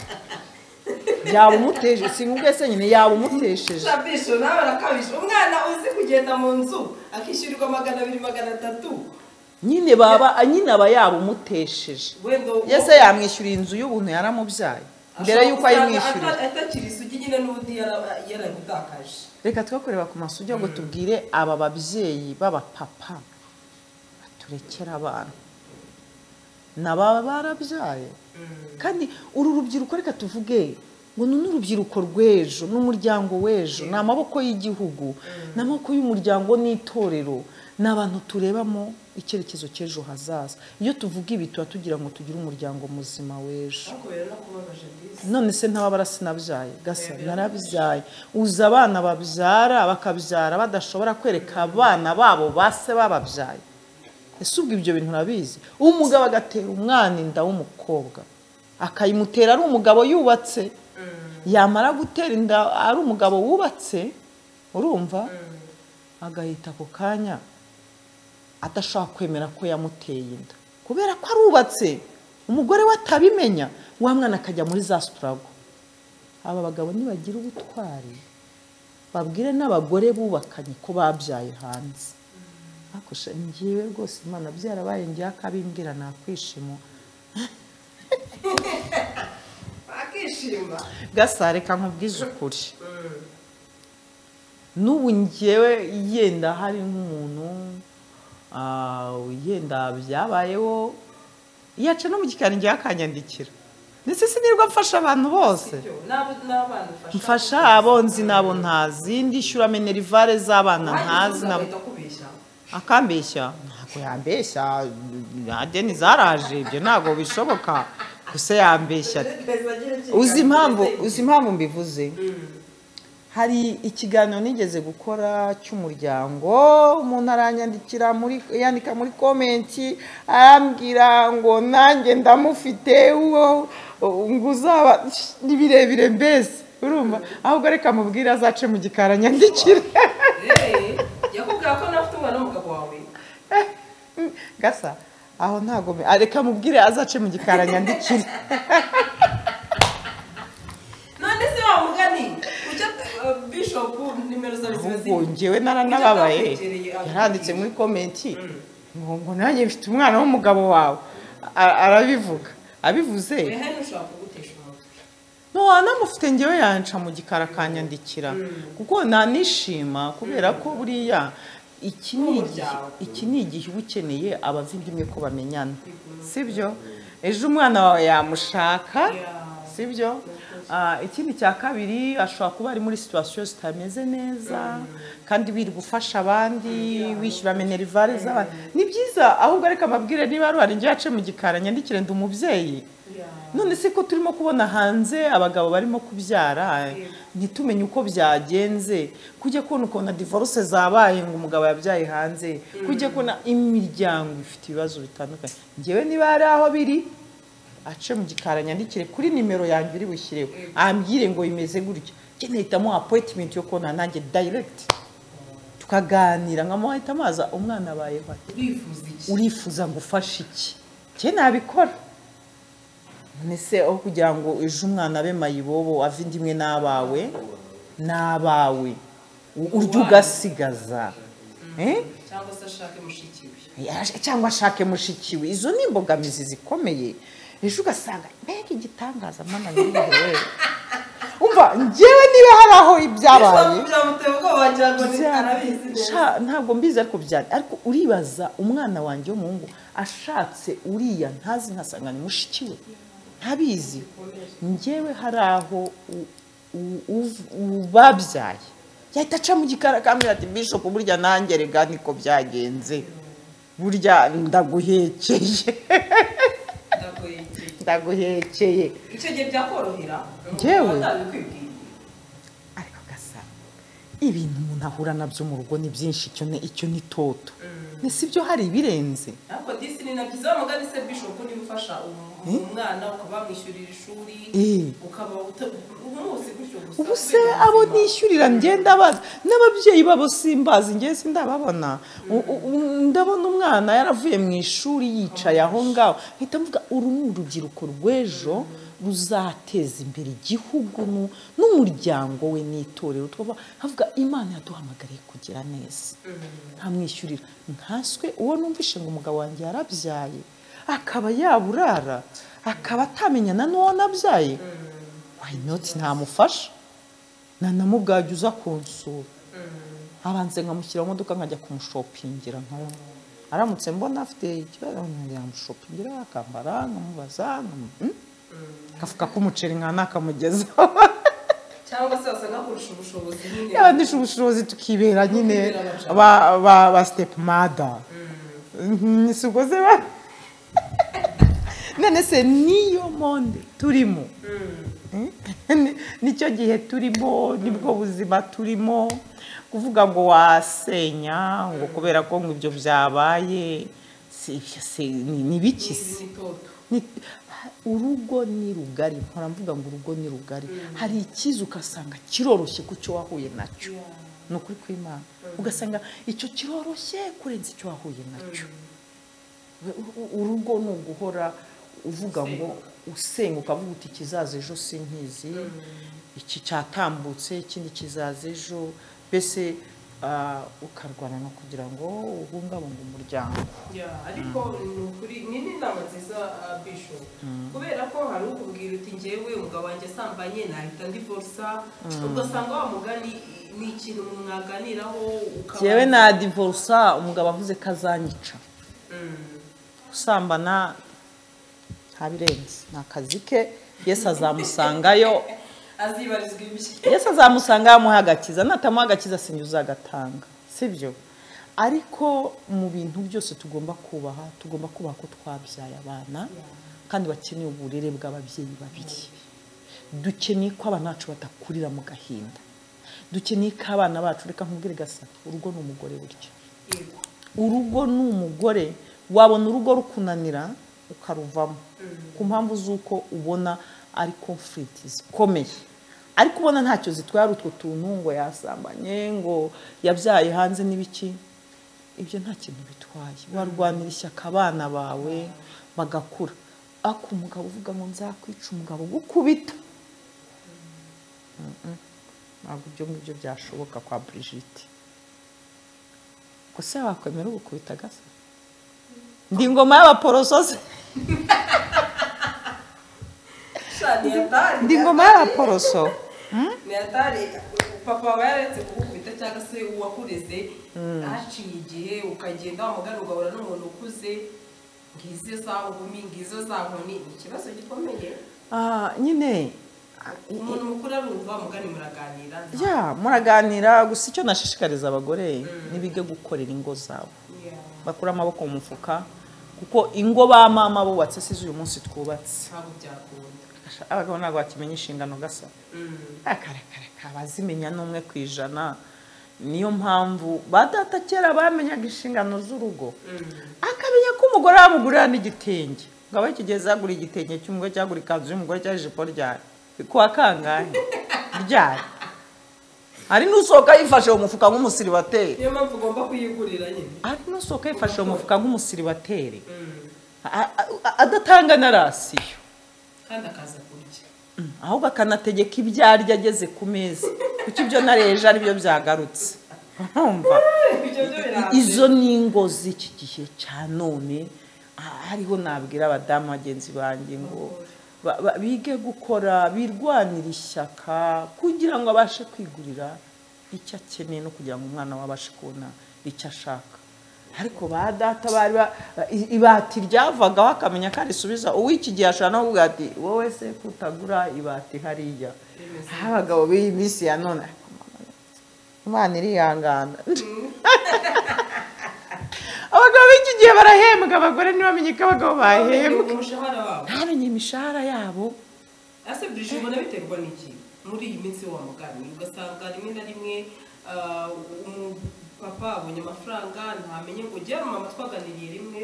yaba umutesheje sinkubwe se nyine yaba umutesheje bisho nawe arakabije umwana uzi kugenda mu nzu akishyurirwa magana abiri magana atatu nyine baba nyine aba yaba umutesheje wenda ese yamwishyuriye inzu y'ubuntu yaramubyaye mbere y'uko ayimwishyuriye atakiri isugi nyine n'ubundi yara- yarabitakaje reka twakorera ku masugi ngo tubwire aba babyeyi b'abapapa baturekera abana nababa barabyaye kandi uru rubyiruko reka tuvuge ngo ni n'urubyiruko rw'ejo n'umuryango w'ejo ni amaboko y'igihugu ni amaboko y'umuryango n'itorero ni abantu turebamo icyerekezo cy'ejo hazaza iyo tuvuga ibi tuba tugira ngo tugire umuryango muzima w'ejo ariko rero no kubabaje bisi none se ntababara sinabyaye gasa narabyaye uzi abana babyara bakabyara badashobora kwereka abana babo base bababyaye ese ubwo ibyo bintu urabizi umugabo agatera umwana inda w'umukobwa akayimutera ari umugabo yubatse yamara gutera inda ari umugabo wubatse urumva agahita ako kanya adashaka kwemera ko yamuteye inda kubera ko arubatse umugore we atabimenya wa mwana akajya muri za sitarago aba bagabo nibagira ubutwari babwire n'abagore bubakanye ko babyaye hanze bakusha ngewe rwose imana byarabaye ngewe akabimbwira nakwishima akishima gasareka nkubwize ukuri n'ubu ngewe yenda hari nk'umuntu ah, yenda byabayeho yaca no mu gikari ngewe akanyandikira ndetse sinirwa mfasha abantu bose Sibyo, n'abo- n'abana ufasha mfasha abo nzi n'abo ntazi ndishyura menerivare z'abana ntazi na nabo akambeshya ntabwo yambeshya adeni zaraje ibyo ntabwo bishoboka gusa yambeshya uzi impamvu uzi impamvu mbivuze hari ikiganiro nigeze gukora cy'umuryango umuntu aranyandikira muri yandika muri komenti arambwira ngo nanjye ndamufite uwo ngo uzaba ni birebire mbese urumva ahubwo reka mubwire azace mu gikari anyandikire yakubwira ko nawe ufite umwana w'umugabo wawe gasa aho ntago mbi- ah, reka mubwire azace mu gikari anyandikire none se wa mugani ujya eh, bishopu nimero zawe ziba ahubwo ziri njyewe naranababaye Ujya atakwegereye, yaranditse muri komenti ngo ngo nanjye mfite umwana w'umugabo wawe A- arabivuga abivuze ehe ntushobora kugutesha umutwe ntiwanamufite ngewe yanca mu gikara akanyandikira kuko nanishima kubera ko buriya iki ni igihe N'umuryango. iki ni igihe uba ukeneye abavindimwe ko bamenyana sibyo ejo umwana wawe yamushaka Yeah. sibyo Ah, ikindi cya kabiri ashobora kuba ari muri situwasiyo zitameze neza kandi wiri gufasha abandi wishyura menerivare z'abandi ni byiza ahubwo reka amabwire niba ari uwarinjye yace mu gikara nyandikire ndi umubyeyi none se ko turimo kubona hanze abagabo barimo kubyara ntitumenye uko byagenze kujya kubona ukuntu divorce zabaye ngo umugabo yabyaye hanze kujya kubona imiryango ifite ibibazo bitandukanye ngewe niba hari aho biri ace mu gikari anyandikire kuri nimero yanjye uri bushyireho ambwire ngo bimeze gutya njye nahitamo appointment yo kubona nanjye direct tukaganira nkamuhita amaza umwana abayeho ate urifuza iki urifuza gufasha iki njye nabikora none se aho kugira ngo ejo umwana abe mayibobo ave indi imwe n'abawe n'abawe u- urya ugasigaza Eh? cyangwa se ashake mushiki we Yaje- cyangwa ashake mushikiwe izo ni imbogamizi zikomeye ejo ugasanga mbega igitangaza mwana nyiriwe umva njyewe niba hari aho ibyabaye byamuteye ubwoba wagira ngo ni Bya- arabizi neza Sha- ntabwo mbizi ariko byari ariko uribaza umwana wanjye w'umuhungu ashatse uriya ntazi nkasanga ni mushiki we ntabizi njyewe hari aho u- u- uv- ubabyaye yahita aca mu gikara akambwira ati bishop burya nanjye rega niko byagenze burya ndaguhekeye ndagoye igihe ndaguhekeye icyo gihe byakorohera Njyewe? atabikwibwira ariko gasa ibintu umuntu ahura nabyo mu rugo ni byinshi icyo ni icyo ni toto ese ibyo hari ibirenze ariko disi ni na byiza wa mugani se bishopu niba ufasha umu- umwana ukaba wamwishyurira ishuri Eh. ukaba uta- umwose gutyo gusa ubu se abo nishyurira ngenda bazi n'ababyeyi babo simbazi ngewe sindababona U- u- u- ndabona umwana yaravuye mu ishuri yicaye aho ngaho mpita mvuga uru ni urubyiruko rw'ejo ruzateza imbere igihugu nu- n'umuryango we n'itorero twaba havuga imana yaduhamagariye kugira neza nkamwishyurira nkaswe uwo numvishe ngo umugabo wanjye yarabyaye akaba yaburara akaba atamenyana n'uwo nabyaye wayinoti ntamufasha nanamubwajya uza kunsura abanze nkamushyira mu modoka nkajya kumushopingira nkabona aramutse mbona afite ikibazo yamushopingira akambara nkamubaza nkamu- mm? akafuka k'umuceri nkana akamugezaho cyangwa se wasanga kurusha ubushobozi nyine yabandisha ubushobozi tukibera nyine Tukibera ba- ba- ba stepmada si ubwo se ba- none se niyo monde turimo Ni- nicyo gihe turimo nibwo buzima turimo kuvuga ngo wasenya ngo kubera ko ngo ibyo byabaye si- si- ni ni biki se n'itoto ni- urugo ni rugari mpora mvuga ngo urugo ni rugari hari ikiza ugasanga kiroroshye ku cyo wahuye nacyo ni ukuri kw'imana ugasanga icyo kiroroshye kurenza icyo wahuye nacyo U- u- urugo ni uguhora uvuga ngo usenga ukavuga uti ikizaza ejo sinkizi iki cyatambutse ikindi kizaza ejo mbese ah, ukarwana no kugira ngo ubungabunge umuryango Ya, ariko ni ukuri ni n'inama nziza ah, bisho kubera ko hari ukubwira uti ngewe umugabo wanjye asambanye nahita ndivorsa ugasanga wa mugani ni ikintu mwaganiraho ukaba Jyewe na divorsa umugabo avuze ko azanyica gusambana ntabirenze ni akazi ke yesu azamusangayo azibarizwa ibye yesu azamusanga yamuha agakiza natamuha agakiza sinjye uzagatanga sibyo ariko mu bintu byose tugomba kubaha tugomba kubaha ko twabyaye abana kandi bakeneye uburere bw'ababyeyi babiri dukeneye ko abana bacu badakurira mu gahinda dukeneye ko abana bacu reka nkubwire gasa urugo ni umugore burya Yego. urugo ni umugore wabona urugo rukunanira ukaruvamo ku mpamvu z'uko ubona ari conflict zikomeye ariko ubona ntacyo zitwara utwo tuntu ngo yasambanye ngo yabyaye hanze n'ibiki ibyo nta kintu bitwaye warwanira ishyaka abana bawe bagakura ako umugabo uvuga ngo nzakwica umugabo gukubita ntabwo ibyo ngibyo byashoboka kwa Brigitte gusa wakwemera ugukubita gasa ndi ingoma y'abaporoso se Sha, ni atari ndi ingoma y'abaporoso ni atari papa aba yaretse kugukubita cyangwa se uwakureze haciye igihe ukagenda wamugana ugahura n'umuntu ukuze ngizo za nkumi ngizo za nkoni ni ikibazo gikomeye Ah, nyine umuntu mukuru arumva mugani muraganira ya muraganira gusa icyo nashishikariza abagore ntibige gukorera ingo zabo Ya, bakura amaboko mu mufuka kuko ingo ba mama bubatse si uyu munsi twubatse ntabwo byakunda abagabo ntabwo bakimenya inshingano gasa Mm. akareka abazimenya n'umwe ku ijana niyo mpamvu ba data kera bamenyaga inshingano z'urugo akamenya ko umugore yamugurira n'igitenge ngo abe kigeze yagura igitenge cy'umugore cyagura ikanzu y'umugore cyangwa ijipo ryayo bikuwa kangahe ryayo hari n'usohoka yifashe mu mufuka nk'umusiribateri niyo mpamvu ugomba kuyigurira nyine hari n'usohoka yifashe mu mufuka nk'umusiribateri Mm. a- a- adatanga na rasiyo kandi akaza kurya Mm, ahubwo akanategeka ibyo arya ageze ku meza kuko ibyo nariye ejo aribyo byagarutse urumva ibyo byo birambuye izo ni ingo z'iki gihe cya none ah, hariho nabwira abadamu bagenzi banjye ngo ba- ba- bige gukora birwanira ishyaka kugira ngo abashe kwigurira icyo akeneye no kugira ngo umwana we abashe kubona icyo ashaka ariko ba data bari ba- i- ibati ryavagaho akamenya ko arisubiza uw'iki gihe ashobora no kuvuga ati wowe se kutagura ibati hariya aho abagabo b'iyi minsi ya none imana irihangana abagabo b'iki gihe barahembwa abagore ntibamenye ko abagabo bahembwa umushahara wabo ntamenye imishahara yabo ese burije ubona biterwa n'iki muri iyi minsi wa mugani ugasanga rimwe na rimwe ah, umupapa abonye amafaranga ntamenye ngo jya mama twaganiriye rimwe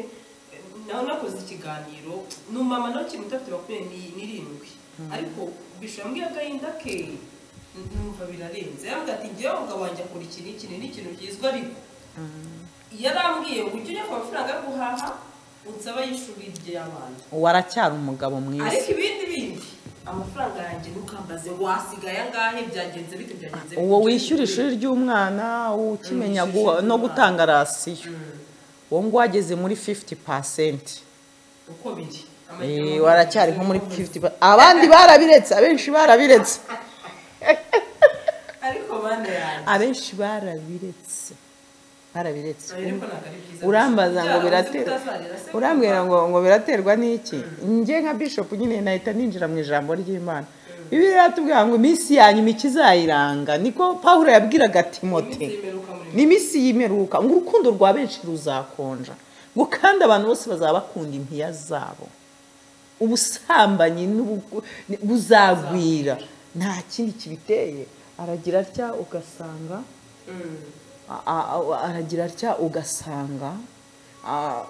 eh, naho nakoze ikiganiro ni umumama nawe ukiri muto afite makumyabiri n'irindwi ariko bisho yambwiye agahinda ke numva birarenze yambwira ati ngewe umugabo wanjye akora iki n'iki ni ikintu cyiza ariko yarambwiye ngo ujye ujya ku mafaranga yo guhaha unsaba y'ishuri ry'abana waracyari umugabo mwiza ariko ibindi bindi amafaranga yanjye ntukambaze wasigaye angahe byagenze bite byagenze bite?" uwo wishyura ishuri ry'umwana ukimenya Wishyura guha- ishuri no ry'umwana. gutanga rasiyo Mm, uwo nguwo ageze muri 50 pasenti uko biri Eh, waracyari nko muri 50 pa- abandi barabiretse abenshi barabiretse ariko bana yanjye abenshi barabiretse barabiretse ariko ntabwo ari byiza urambaza ngo Byaba biraterwa utazarira se urambwira kuba- ngo ngo biraterwa n'iki njye nka bishop nyine nahita ninjira mu ijambo ry'imana bibiliya iratubwira ngo iminsi ya nyuma ikizayiranga niko pawulo yabwiraga timote Iminsi y'imperuka muri mwe. ni iminsi y'imeruka ngo urukundo rwa benshi ruzakonja ngo kandi abantu bose bazaba bakunda impiya zabo ubusambanyi n'ubu- buzagwira nta kindi kibiteye aragira atya ugasanga Mm. a- a- aragira atya ugasanga a-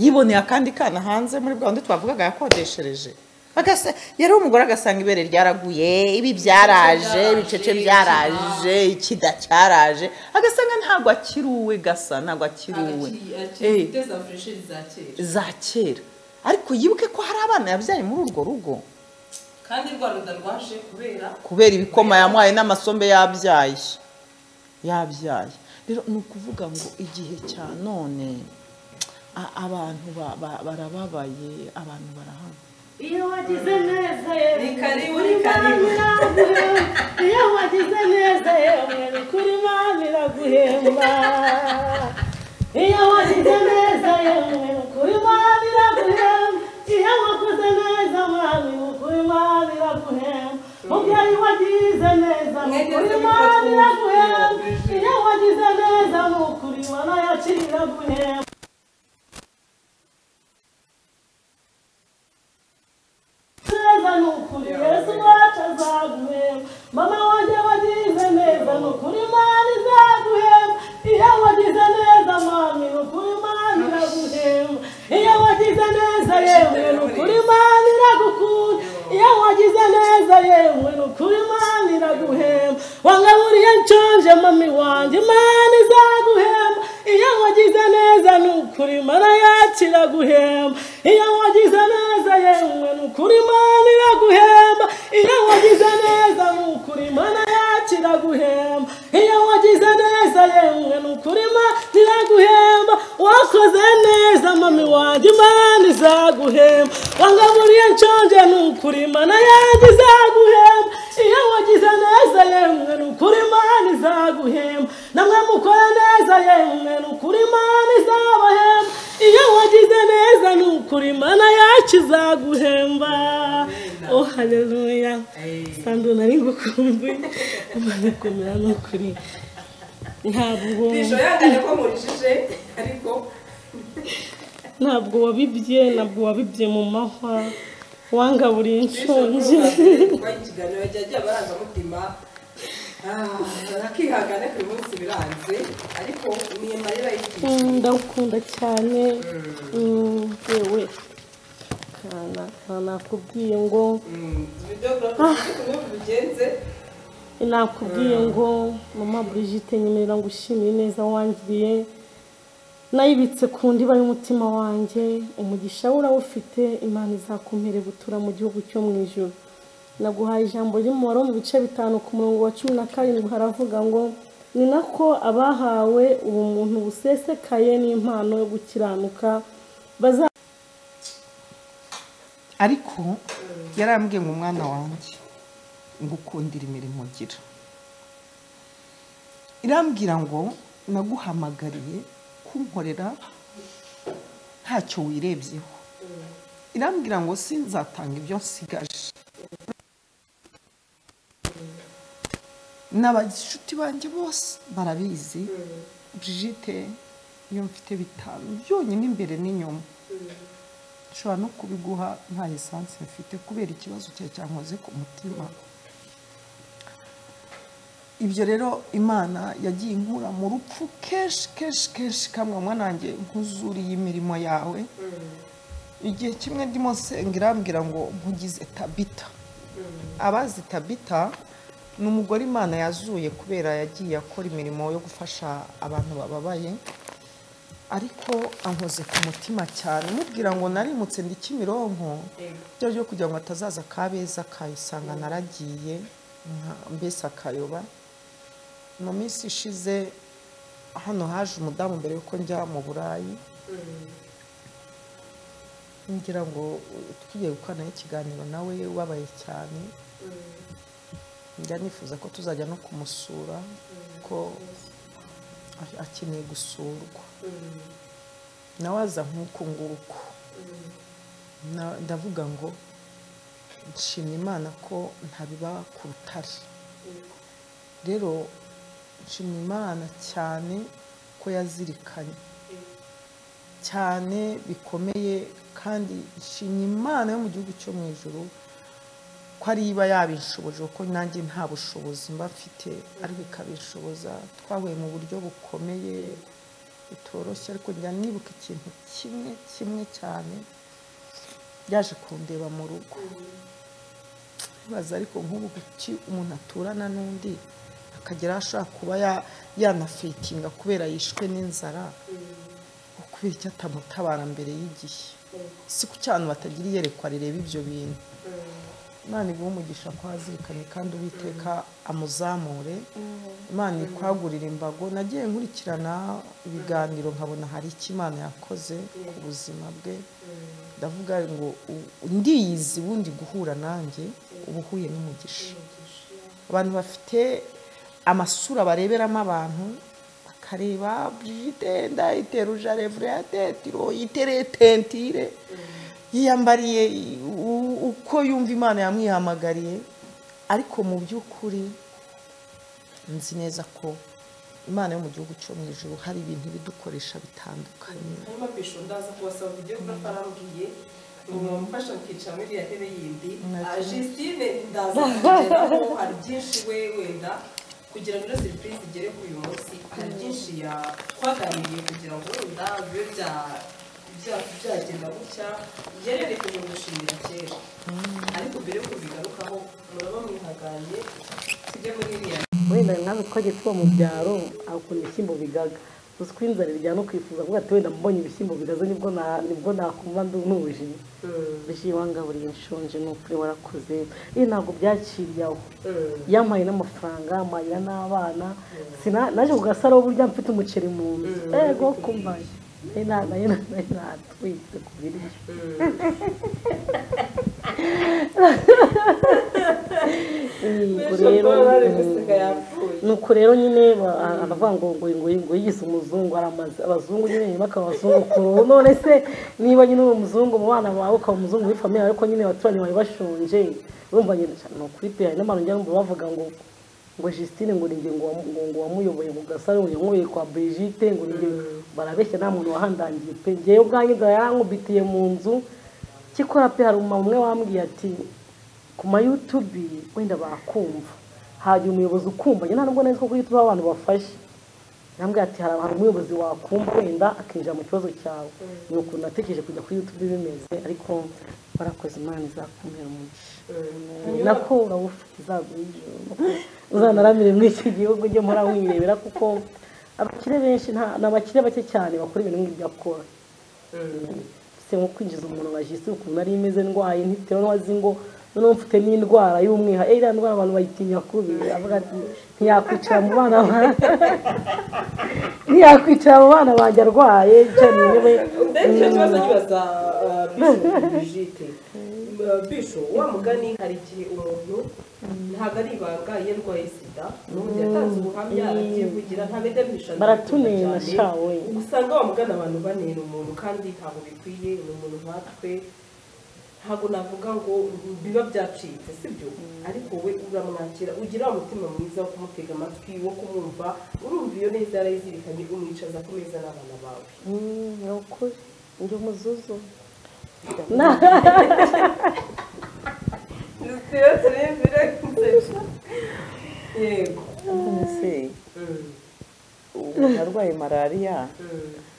yiboneye akandi kana hanze muri bwa wundi twavugaga yakodeshereje Agasa- yari umugore agasanga ibere ryaraguye ibi byaraje Ibice ibice byaraje ikida cyaraje agasanga ntabwo akiruwe gasa ntabwo akiruwe Eh agafite za fureshi za kera za kera ariko yibuke ko hari abana yabyaye muri urwo rugo kandi rwa ruda rwaje kubera kubera ibikoma yamuhaye n'amasombe yabyaye yabyaye rero ni ukuvuga ngo igihe cya none a- abantu ba- ba- barababaye abantu barahana iyo wagize neza Ni yewe karibu, kuri ni karibu. Imana iraguhemba. iyo wagize neza yewe ni kuri Imana iraguhemba iyo wagize neza yewe ni kuri Imana iraguhemba iyo wakoze neza mwami ni kuri Imana iraguhemba mubyeyi wagize neza ni kuri Imana iraguhemba iyo wagize neza ni ukuri Imana yacu iraguhemba neza ni ukuri yesu wacu azaguhemba mama wanjye wagize neza ni ukuri imana izaguhemba iyo wagize neza mami ni ukuri imana iraguhemba iyo wagize neza yewe ni ukuri imana iragukunda iyo wagize neza yewe ni ukuri imana iraguhemba wangaburiye nshonje mami wanjye imana izaguhemba iyo wagize neza ni ukuri imana yacu iraguhemba iyo wagize neza yewe ni ukuri imana iraguhemba iyo wagize neza ni ukuri imana yacu iraguhemba iyo wagize neza yewe ni ukuri imana iraguhemba wakoze neza mami wanjye imana izaguhemba wangaburiye nshonje ni ukuri imana yanjye izaguhemba iyo wagize neza yewe ni ukuri imana izaguhemba namwe mukora neza yewe ni ukuri imana izabahemba iyo wagize neza ni ukuri imana yacu izaguhemba oh haleluya sando nari ngukumbuye umaze kumera ni ukuri ntabwo bisho yangane ko murijije ariko ntabwo wabibye ntabwo wabibye mu mahwa wangaburiye bisho inshonje rwubatse ikiganiro yajya agira abarangamutima Ah, akihangana ku munsi biranze ariko ni amarira y'iki Mm, ndagukunda cyane Mm, yewe kana nta nakubwiye ngo videogarafu uko bigenze nakubwiye ngo mama Brigitte nyemerera ngo ushimire neza wangiriye nayibitse ku ndiba y'umutima wanjye umugisha we urawufite imana izakumere butura mu gihugu cyo mu ijoro naguhaye ijambo ry'umubare wo mu bice bitanu ku murongo wa cumi na karindwi haravuga ngo ni nako abahawe ubumuntu busesekaye n'impano yo gukiranuka baza ariko yarambwiye ngo umwana wanjye ngukundira imirimo ugira irambwira ngo naguhamagariye kunkorera ntacyo wirebyeho irambwira ngo sinzatanga ibyo nsigaje n'abashuti banjye bose barabizi Brigitte iyo mfite bitanu byonyine imbere n'inyuma nshobora no kubiguha nta esanse mfite kubera ikibazo cyawe cyankoze ku mutima ibyo rero imana yagiye inkura mu rupfu kenshi kenshi kenshi kamwe mwana wanjye nkuzuriye imirimo yawe igihe kimwe ndimo nsenga irambwira ngo nkugize tabita abazi tabita ni umugore imana yazuye kubera yagiye akora imirimo yo gufasha abantu bababaye ariko ankoze ku mutima cyane mubwira ngo narimutse ndi kimironko byo ryo kugira ngo atazaza akabeza akayisanga naragiye nka- mbese akayoba mu minsi ishize hano haje umudamu mbere yuko njya mu burayi ngira ngo uh, tugiye gukorana ikiganiro nawe ubabaye cyane njya nifuza ko tuzajya no kumusura ko a- akeneye gusurwa nawe aza nk'uko nguko Na- ndavuga ngo nshimye imana ko ntabiba ku rutare rero nshimye imana cyane ko yazirikanye cyane bikomeye kandi nshimye imana yo mu gihugu cyo mu ijoro ko ari iba yabishoboje kuko nanjye nta bushobozi mba mfite ariko ikabishoboza twahuye mu buryo bukomeye bitoroshye ariko njya nibuka ikintu kimwe kimwe cyane yaje kundeba mu rugo ntibaza ariko nk'ubu kuki umuntu aturana n'undi akagera aho ashobora kuba ya- yanafetinga kubera yishwe n'inzara kubera icyo atamutabara mbere y'igihe si ku cyane batagira iyerekwa rireba ibyo bintu imana iguhe umugisha ko hazirikane kandi uwiteka amuzamure imana ikwagurira imbago nagiye nkurikirana ibiganiro nkabona hari icyo imana yakoze ku buzima bwe ndavuga ngo u- ndiyizi ubundi guhura nanjye uba uhuye n'umugisha abantu bafite amasura bareberamo abantu bakareba brigide ndayiteruja revrate tiro yitereye tentire yiyambariye u- uko yumva imana yamwihamagariye ariko mu by'ukuri nzi neza ko imana yo mu gihugu cyo mu ijuru hari ibintu ibidukoresha bitandukanye hanyuma bisho ndaza kubasaba ibyo mbatarambwiye ngo mwamufasha mukicara muri iriya ntebe yindi Nacyo. Ah, Justine ndaza kugeraho hari byinshi we wenda kugira ngo ino serivisi igere kuri uyu munsi hari byinshi yakwaganiriye kugira ngo wenda bibe bya- bya- byagenda gutya yarereke mu gushimira kera ariko mbere yo kubigarukaho muraba mwihanganye tujye muri iriya wenda nawe twagiye tuba mu byaro akunda ibishyimbo bigaga uziko inzara iryana ukifuza kuvuga ati wenda mbonye ibishyimbo bigaze nibwo na- nibwo nakumva ndu- nuje bishyiye wangaburiye nshonje ni ukuri warakoze ibi ntabwo byaciriye aho yampaye n'amafaranga amarira n'abana Sina- naje ku gasaro burya mfite umuceri mu nzu ego kumbaye Nari na- nari na- nari natwitse ku biryo yego rero mm. nuko rero nyine ba- aravuga ngo ngo ngo ngo yigize umuzungu aramaze abazungu nyine nyuma akaba abazungu kuru none se niba nyine uri umuzungu mu bana bawe ukaba umuzungu muri famille ariko nyine abaturanyi bawe bashonje urumva nyine cyane ni ukuri pe hari n'abantu njya numva bavuga ngo ngo Justine ngo ninjye ngo wamu- ngo- ngo wamuyoboye mu gasaro ngo yanyweye kwa Brigitte ngo ninjye barabeshya nta muntu wahandangiye pe njyewe ubwanjye inzara yarankubitiye mu nzu kikora pe hari umumama umwe wambwiye ati ku ma yutubi wenda bakumva hajya umuyobozi ukumva njye ntabwo neza ko kuri YouTube haba abantu bafashe nambwira ati hari abantu umuyobozi wakumva wenda akinjira mu kibazo cyawe ni ukuntu natekereje kujya kuri YouTube bimeze ariko warakoze imana izakumira umugisha nako urawufite izagura ijoro uzanaramire muri iki gihugu ujye muri wirebera kuko abakire benshi nta- ni abakire bake cyane bakora ibintu nk'ibyo akora se nko kwinjiza umuntu nka jisi ukuntu nari imeze ndwaye ntitewe n'uwazi ngo noneho mfite n'indwara y'umwihariko iriya ndwara abantu bayitinya kubi avuga ati ntiyakwicara mu bana ba- ntiyakwicara mu bana banjye arwaye cyane we ndetse icyo kibazo kibaza ah, bisho Brigitte Ah, bisho wa mugani hari igihe umuntu ntabwo ari ibanga iyo arwaye sida n'ubundi yatanze ubuhamya arabyivugira ntabedamisha Baratunena shawe. usanga wamugana abantu banera umuntu kandi ntabwo bikwiye ni umuntu nkatwe ntabwo navuga ngo biba byacitse sibyo ariko we uramwakira ugira wa mutima mwiza wo kumutega amatwi wo kumwumva urumva iyo neza yarayizirikanye umwicaza ku meza n'abana bawe Mm, ni ukuri ndi umuzuzu Lucio turembera yego ese ubu narwaye malariya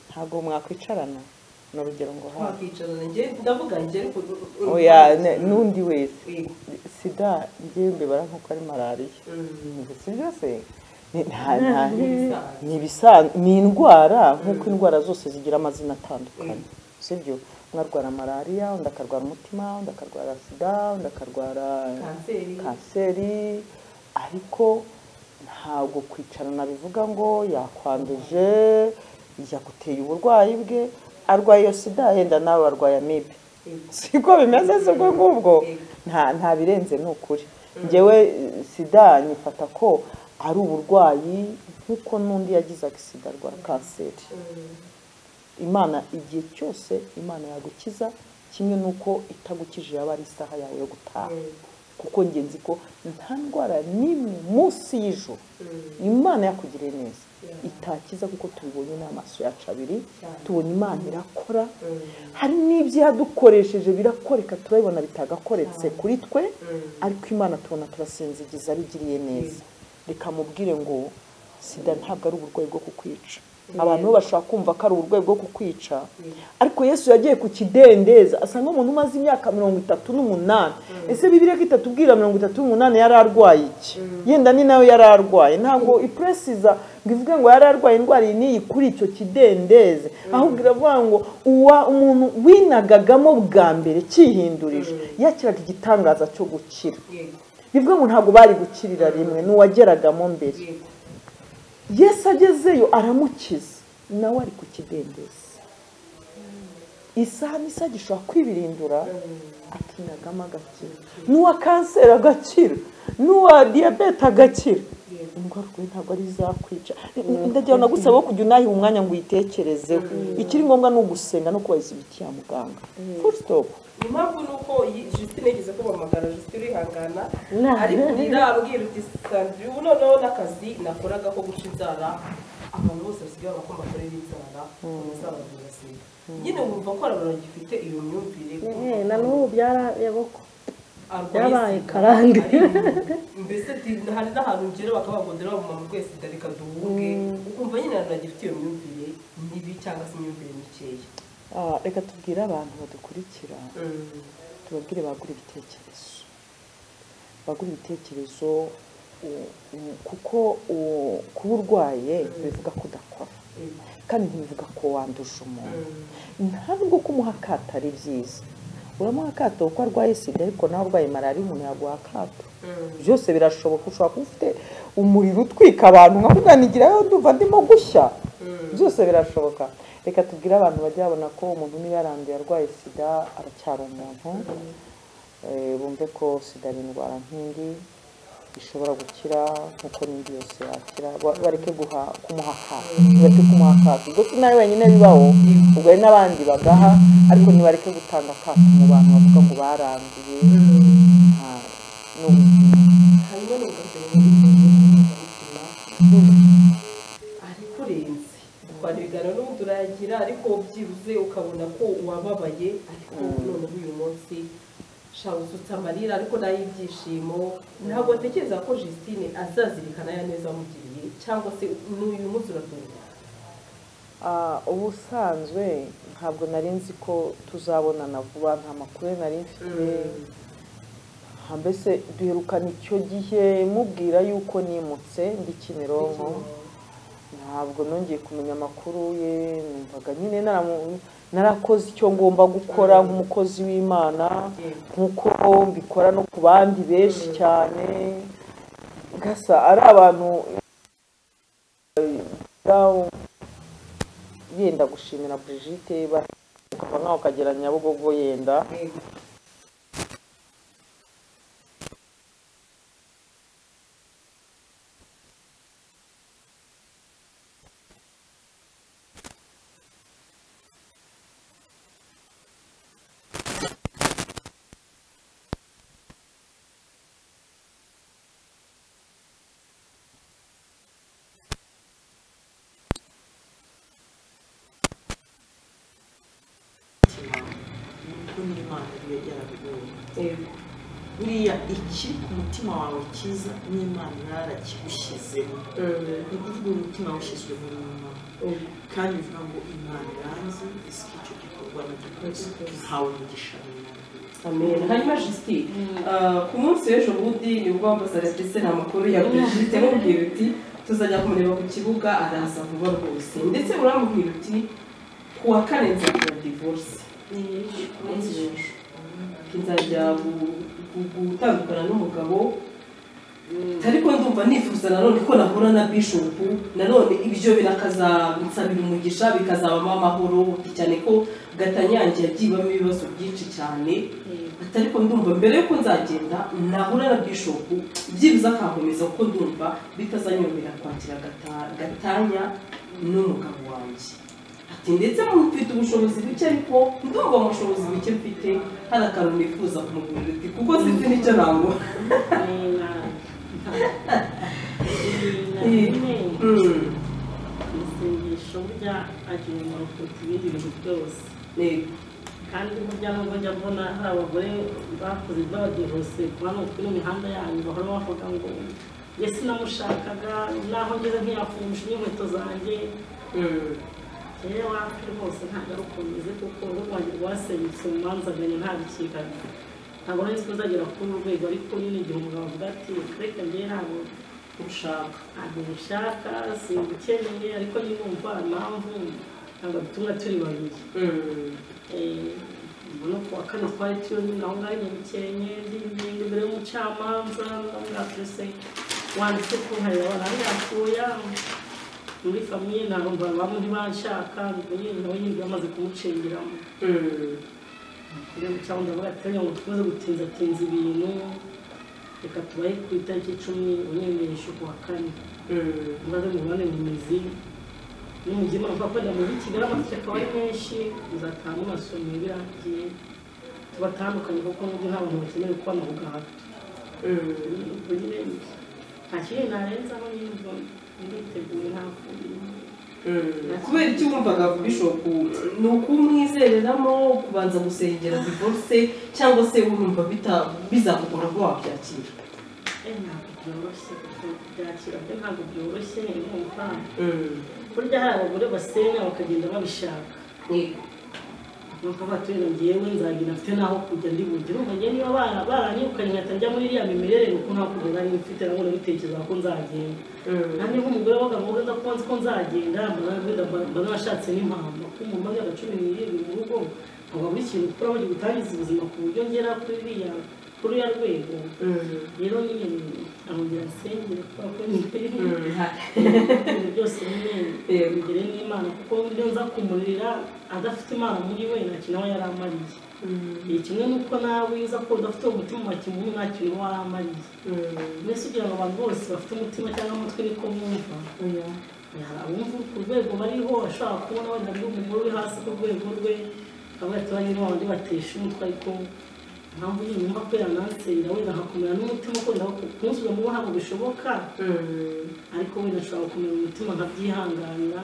ntabwo mwakwicarana ni urugero ngo hafi wakwicarana njye ndavuga njye ariko oya ne- n'undi wese Yego. sida njyembe barankuko ari malariya Ubwo si byose ni- nta- nta- ni ibisanzwe ni indwara nk'uko indwara zose zigira amazina atandukanye sibyo umwe arwara malariya undi akarwara umutima undi akarwara sida undi akarwara kanseri kanseri ariko ntabwo kwicarana bivuga ngo yakwanduje yaguteye uburwayi bwe arwaye iyo sida yenda nawe arwaye amibe siko bimeze si ubwo ngubwo nta nta birenze ni ukuri ngewe eh, sida nyifata ko ari uburwayi nk'uko n'undi yagizaga sida arwara kanseri imana igihe cyose imana yagukiza kimwe n'uko itagukije yaba ari isaha yawe yo gutaha kuko ngenzi ko nta ndwara n'imwe munsi y'ijoro imana yakugiriye neza itakiza kuko tubibonye n'amaso yacu abiri tubona imana irakora hari n'ibyo yadukoresheje birakoreka turabibona bitagakoretse kuri twe ariko imana tubona turasinzigiza abigiriye neza reka mubwire ngo sida ntabwo ari uburwayi bwo kukwica abantu bo bashobora kumva ko ari uburwayi bwo kukwica ariko yesu yagiye ku kidendezi asanga umuntu umaze imyaka mirongo itatu n'umunani ese bibiriya ko itatubwira mirongo itatu n'umunani yari arwaye iki yenda ni nawe yari arwaye ntabwo ipuresiza ngo ivuge ngo yari arwaye indwara iyi n'iyi kuri icyo kidendezi ahubwo iravuga ngo uwa umuntu winagagamo bwa mbere cyihindurije yakiraga igitangaza cyo gukira bivuga ngo ntabwo bari gukirira rimwe n'uwageragamo mbere yesu agezeyo aramukiza nawe ari ku kidendezi isaha n'isaha gishobora kwibirindura akinagamo agakira n'uwa kanseri agakira n'uwa diyabete agakira indwara urwaye ntabwo ari izakwica ndagira ngo nagusaba wo kujya unayiha umwanya ngo uyitekerezeho ikiri ngombwa ni ugusenga no kubahiriza imiti ya muganga full stop impamvu ni uko iyi- Justine yigeze kubahamagara Justine urihangana Nah. ari kurira abwira uti sandri ubu noneho n'akazi nakoraga ko guca inzara abantu bose basigaye bavuga ko mbakorera inzara bazababwira sida nyine wumva ko hari abantu bagifite iyo myumvire ko na n'ubu byarayaboko arwaye Yabaye sida, karange. ari mu- mbese di- hari n'ahantu ugera bakaba bavuga ngo mama rwese sida reka duhunge ukumva nyine abantu bagifite iyo myumvire mibi cyangwa se imyumvire mikeya Ah, reka tubwire abantu badukurikira tubabwire bagura ibitekerezo bagura ibitekerezo u- u- kuko u- kuba urwaye bivuga ko udakora kandi ntibivuga ko wanduje umuntu ntabwo kumuha akato ari byiza uramuha akato kuko arwaye sida ariko nawe urwaye malariya umuntu yaguha akato byose birashoboka ushobora kuba ufite umuriro utwika abantu nkamuganigira ndumva ndimo gushya byose birashoboka reka tubwire abantu bajya babona ko umuntu niba yaranduye arwaye sida aracyari umuntu Eh, bumve ko sida ari indwara nk'indi ishobora gukira nk'uko n'indi yose yakira Ba- bareke guha kumuha akato bareke kumuha akato ubwo sinari wenyine bibaho ubwo hari n'abandi bagaha ariko ntibareke gutanga akato mu bantu bavuga ngo baranduye nta- n'ubuzima hanyuma n'ubwambere n'ubwambere arikurenze twari ibiganiro n'ubu turayagira ariko byibuze ukabona ko wababaye ariko noneho uyu munsi shaka usutse amarira ariko n'ay'ibyishimo ntabwo atekereza ko Justine azazirikana ya neza amugiriye cyangwa se n'uyu munsi uratungana Ah, ubusanzwe ntabwo nari nzi ko tuzabonana vuba nta makuru nari mfite Ah, mbese duherukana icyo gihe mubwira y'uko nimutse ndi kimironko ntabwo nongeye kumenya amakuru ye numvaga nyine naramu- narakoze icyo ngomba gukora nk'umukozi w'imana nk'uko mbikora no ku bandi benshi cyane gasa ari abantu eh, dawu- yenda gushimira Brigitte ba- ukava nkaho ukagera nyabugogo yenda n'imana iyo yarabigoye buriya ikiri ku mutima wawe cyiza n'imana yarakigushyizeho ni umutima washyizwe muri mama kandi bivuga ngo imana yanze isika icyo gikorwa nacyo twese ntawe mugisha amen hanyuma jisiti ku munsi w'ejo bundi nibwo ambasadepese nta makuru ya brigite mubwira uti tuzajya kumureba ku kibuga araza vuba rwose ndetse uramubwira uti ku wa kane nzakora divorce nzajya gu- gu- gutandukana n'umugabo ariko ndumva nifuza nanone ko nahura na bishopu nanone ibyo birakazansabira umugisha bikazabamo amahoro cyane ko gatanyange yagiyemo ibibazo byinshi cyane ati ariko ndumva mbere y'uko nzagenda nahura na bishopu byibuze akankomeza kuko ndumva bitazanyomera kwakira Gata- gatanya n'umugabo wanjye ati ndetse mufite ubushobozi buke ariko ndumva mu bushobozi buke mfite hari akantu nifuza kumugurira uti kuko sinzi n'icyo nagura Mm. isengesho burya agira umumaro kuruta ibindi bintu byose Yego. kandi burya nubwo njya mbona hari abagore bakoze b'abadivorose kuba ni ukuri imihanda yanyu bahora bavuga ngo njye sinamushakaga naho ngeze ntiyafunguje n'inkweto zanjye rero wapi rwose ntabwo ari ukuntu umeze kuko urugo rwanjye rwasenyutse mu manza aganya ntabikigaga ntabwo nari nzi ko uzagera kuri uru rwego ariko nyine igihe umugabo avuga ati reka njyewe ntabwo ushaka ntabwo ushaka simbukeneye ariko nimwumva impamvu ntabwo bituma turi babiri Eh, ubona ko wa kane twari turi nyine aho ngaho nyabikenye ndinginga imbere y'umucamanza ndamwakirese wanditse ko nkareba barangatuya muri famiye ntabwo mbona bamwe ntibanshaka ngo nyine nawe nyine bamaze kumucengeramo rero cyangwa ndavuga ati reka ngo dukomeze gutinzatinza ibintu reka tubahe ku itariki icumi unyemereshe ku wa kane maze mubane mu mizi n'umujyi mpamvu ko mu muri kigali amatike akaba ari menshi muzataha mumasomero birangiye tubatandukanye kuko nubwo nta bantu bakeneye kubona aho gahato ubwo nyine nta kintu narenzaho nyine ubwo nditeguye nta kundi kubera icyo wumvaga bishopu ni ukumwizereramo kubanza gusengera divorce cyangwa se urumva bita- bizakugora ko wabyakira Eh, ntabwo byoroshye kuko byakira byo ntabwo byoroshye nkumva burya hari abagore basenya bakagenda babishaka Yego. nuko abaturage ngewe nzagira mfite n'aho kujya ndi buryo urumva njye niba bara- baranyirukanye nkahita njya muri iriya mimerere nuko nta kugenda niba mfite nabwo nabitekereza ko nzagenda nanjye nk'umugore w'abagabo nza kuba nzi ko nzagenda mbona- wenda mba mba narashatse n'impamvu kuko umuntu w'imyaka cumi n'irindwi mu rugo ntabwo buri kintu ukora bagiye gutangiza ubuzima ku buryo ngera kuri iriya kuri uriya rwego rero nyine arongera asengere kubera ko ni ibintu byose nyine bigere n'imana kuko iyo nza kumurira adafite imana muri we nta kintu aba yari amariye Eh, kimwe n'uko nawe uza kuba udafite umutima wa kimuntu nta kintu uba waramariye mbese ugira ngo abantu bose bafite umutima cyangwa umutwe niko bumva hari abumva ku rwego bariho ashobora kubona wenda ari umugore uri hasi ku rwego rwe akaba yaturanye n'abandi batesha umutwe ariko impamvu nyine numva ko yanansera wenda nkakomera n'umutima ko wenda kumusubiza mu bo ntabwo bishoboka ariko wenda nshobora gukomera umutima nkabyihanganira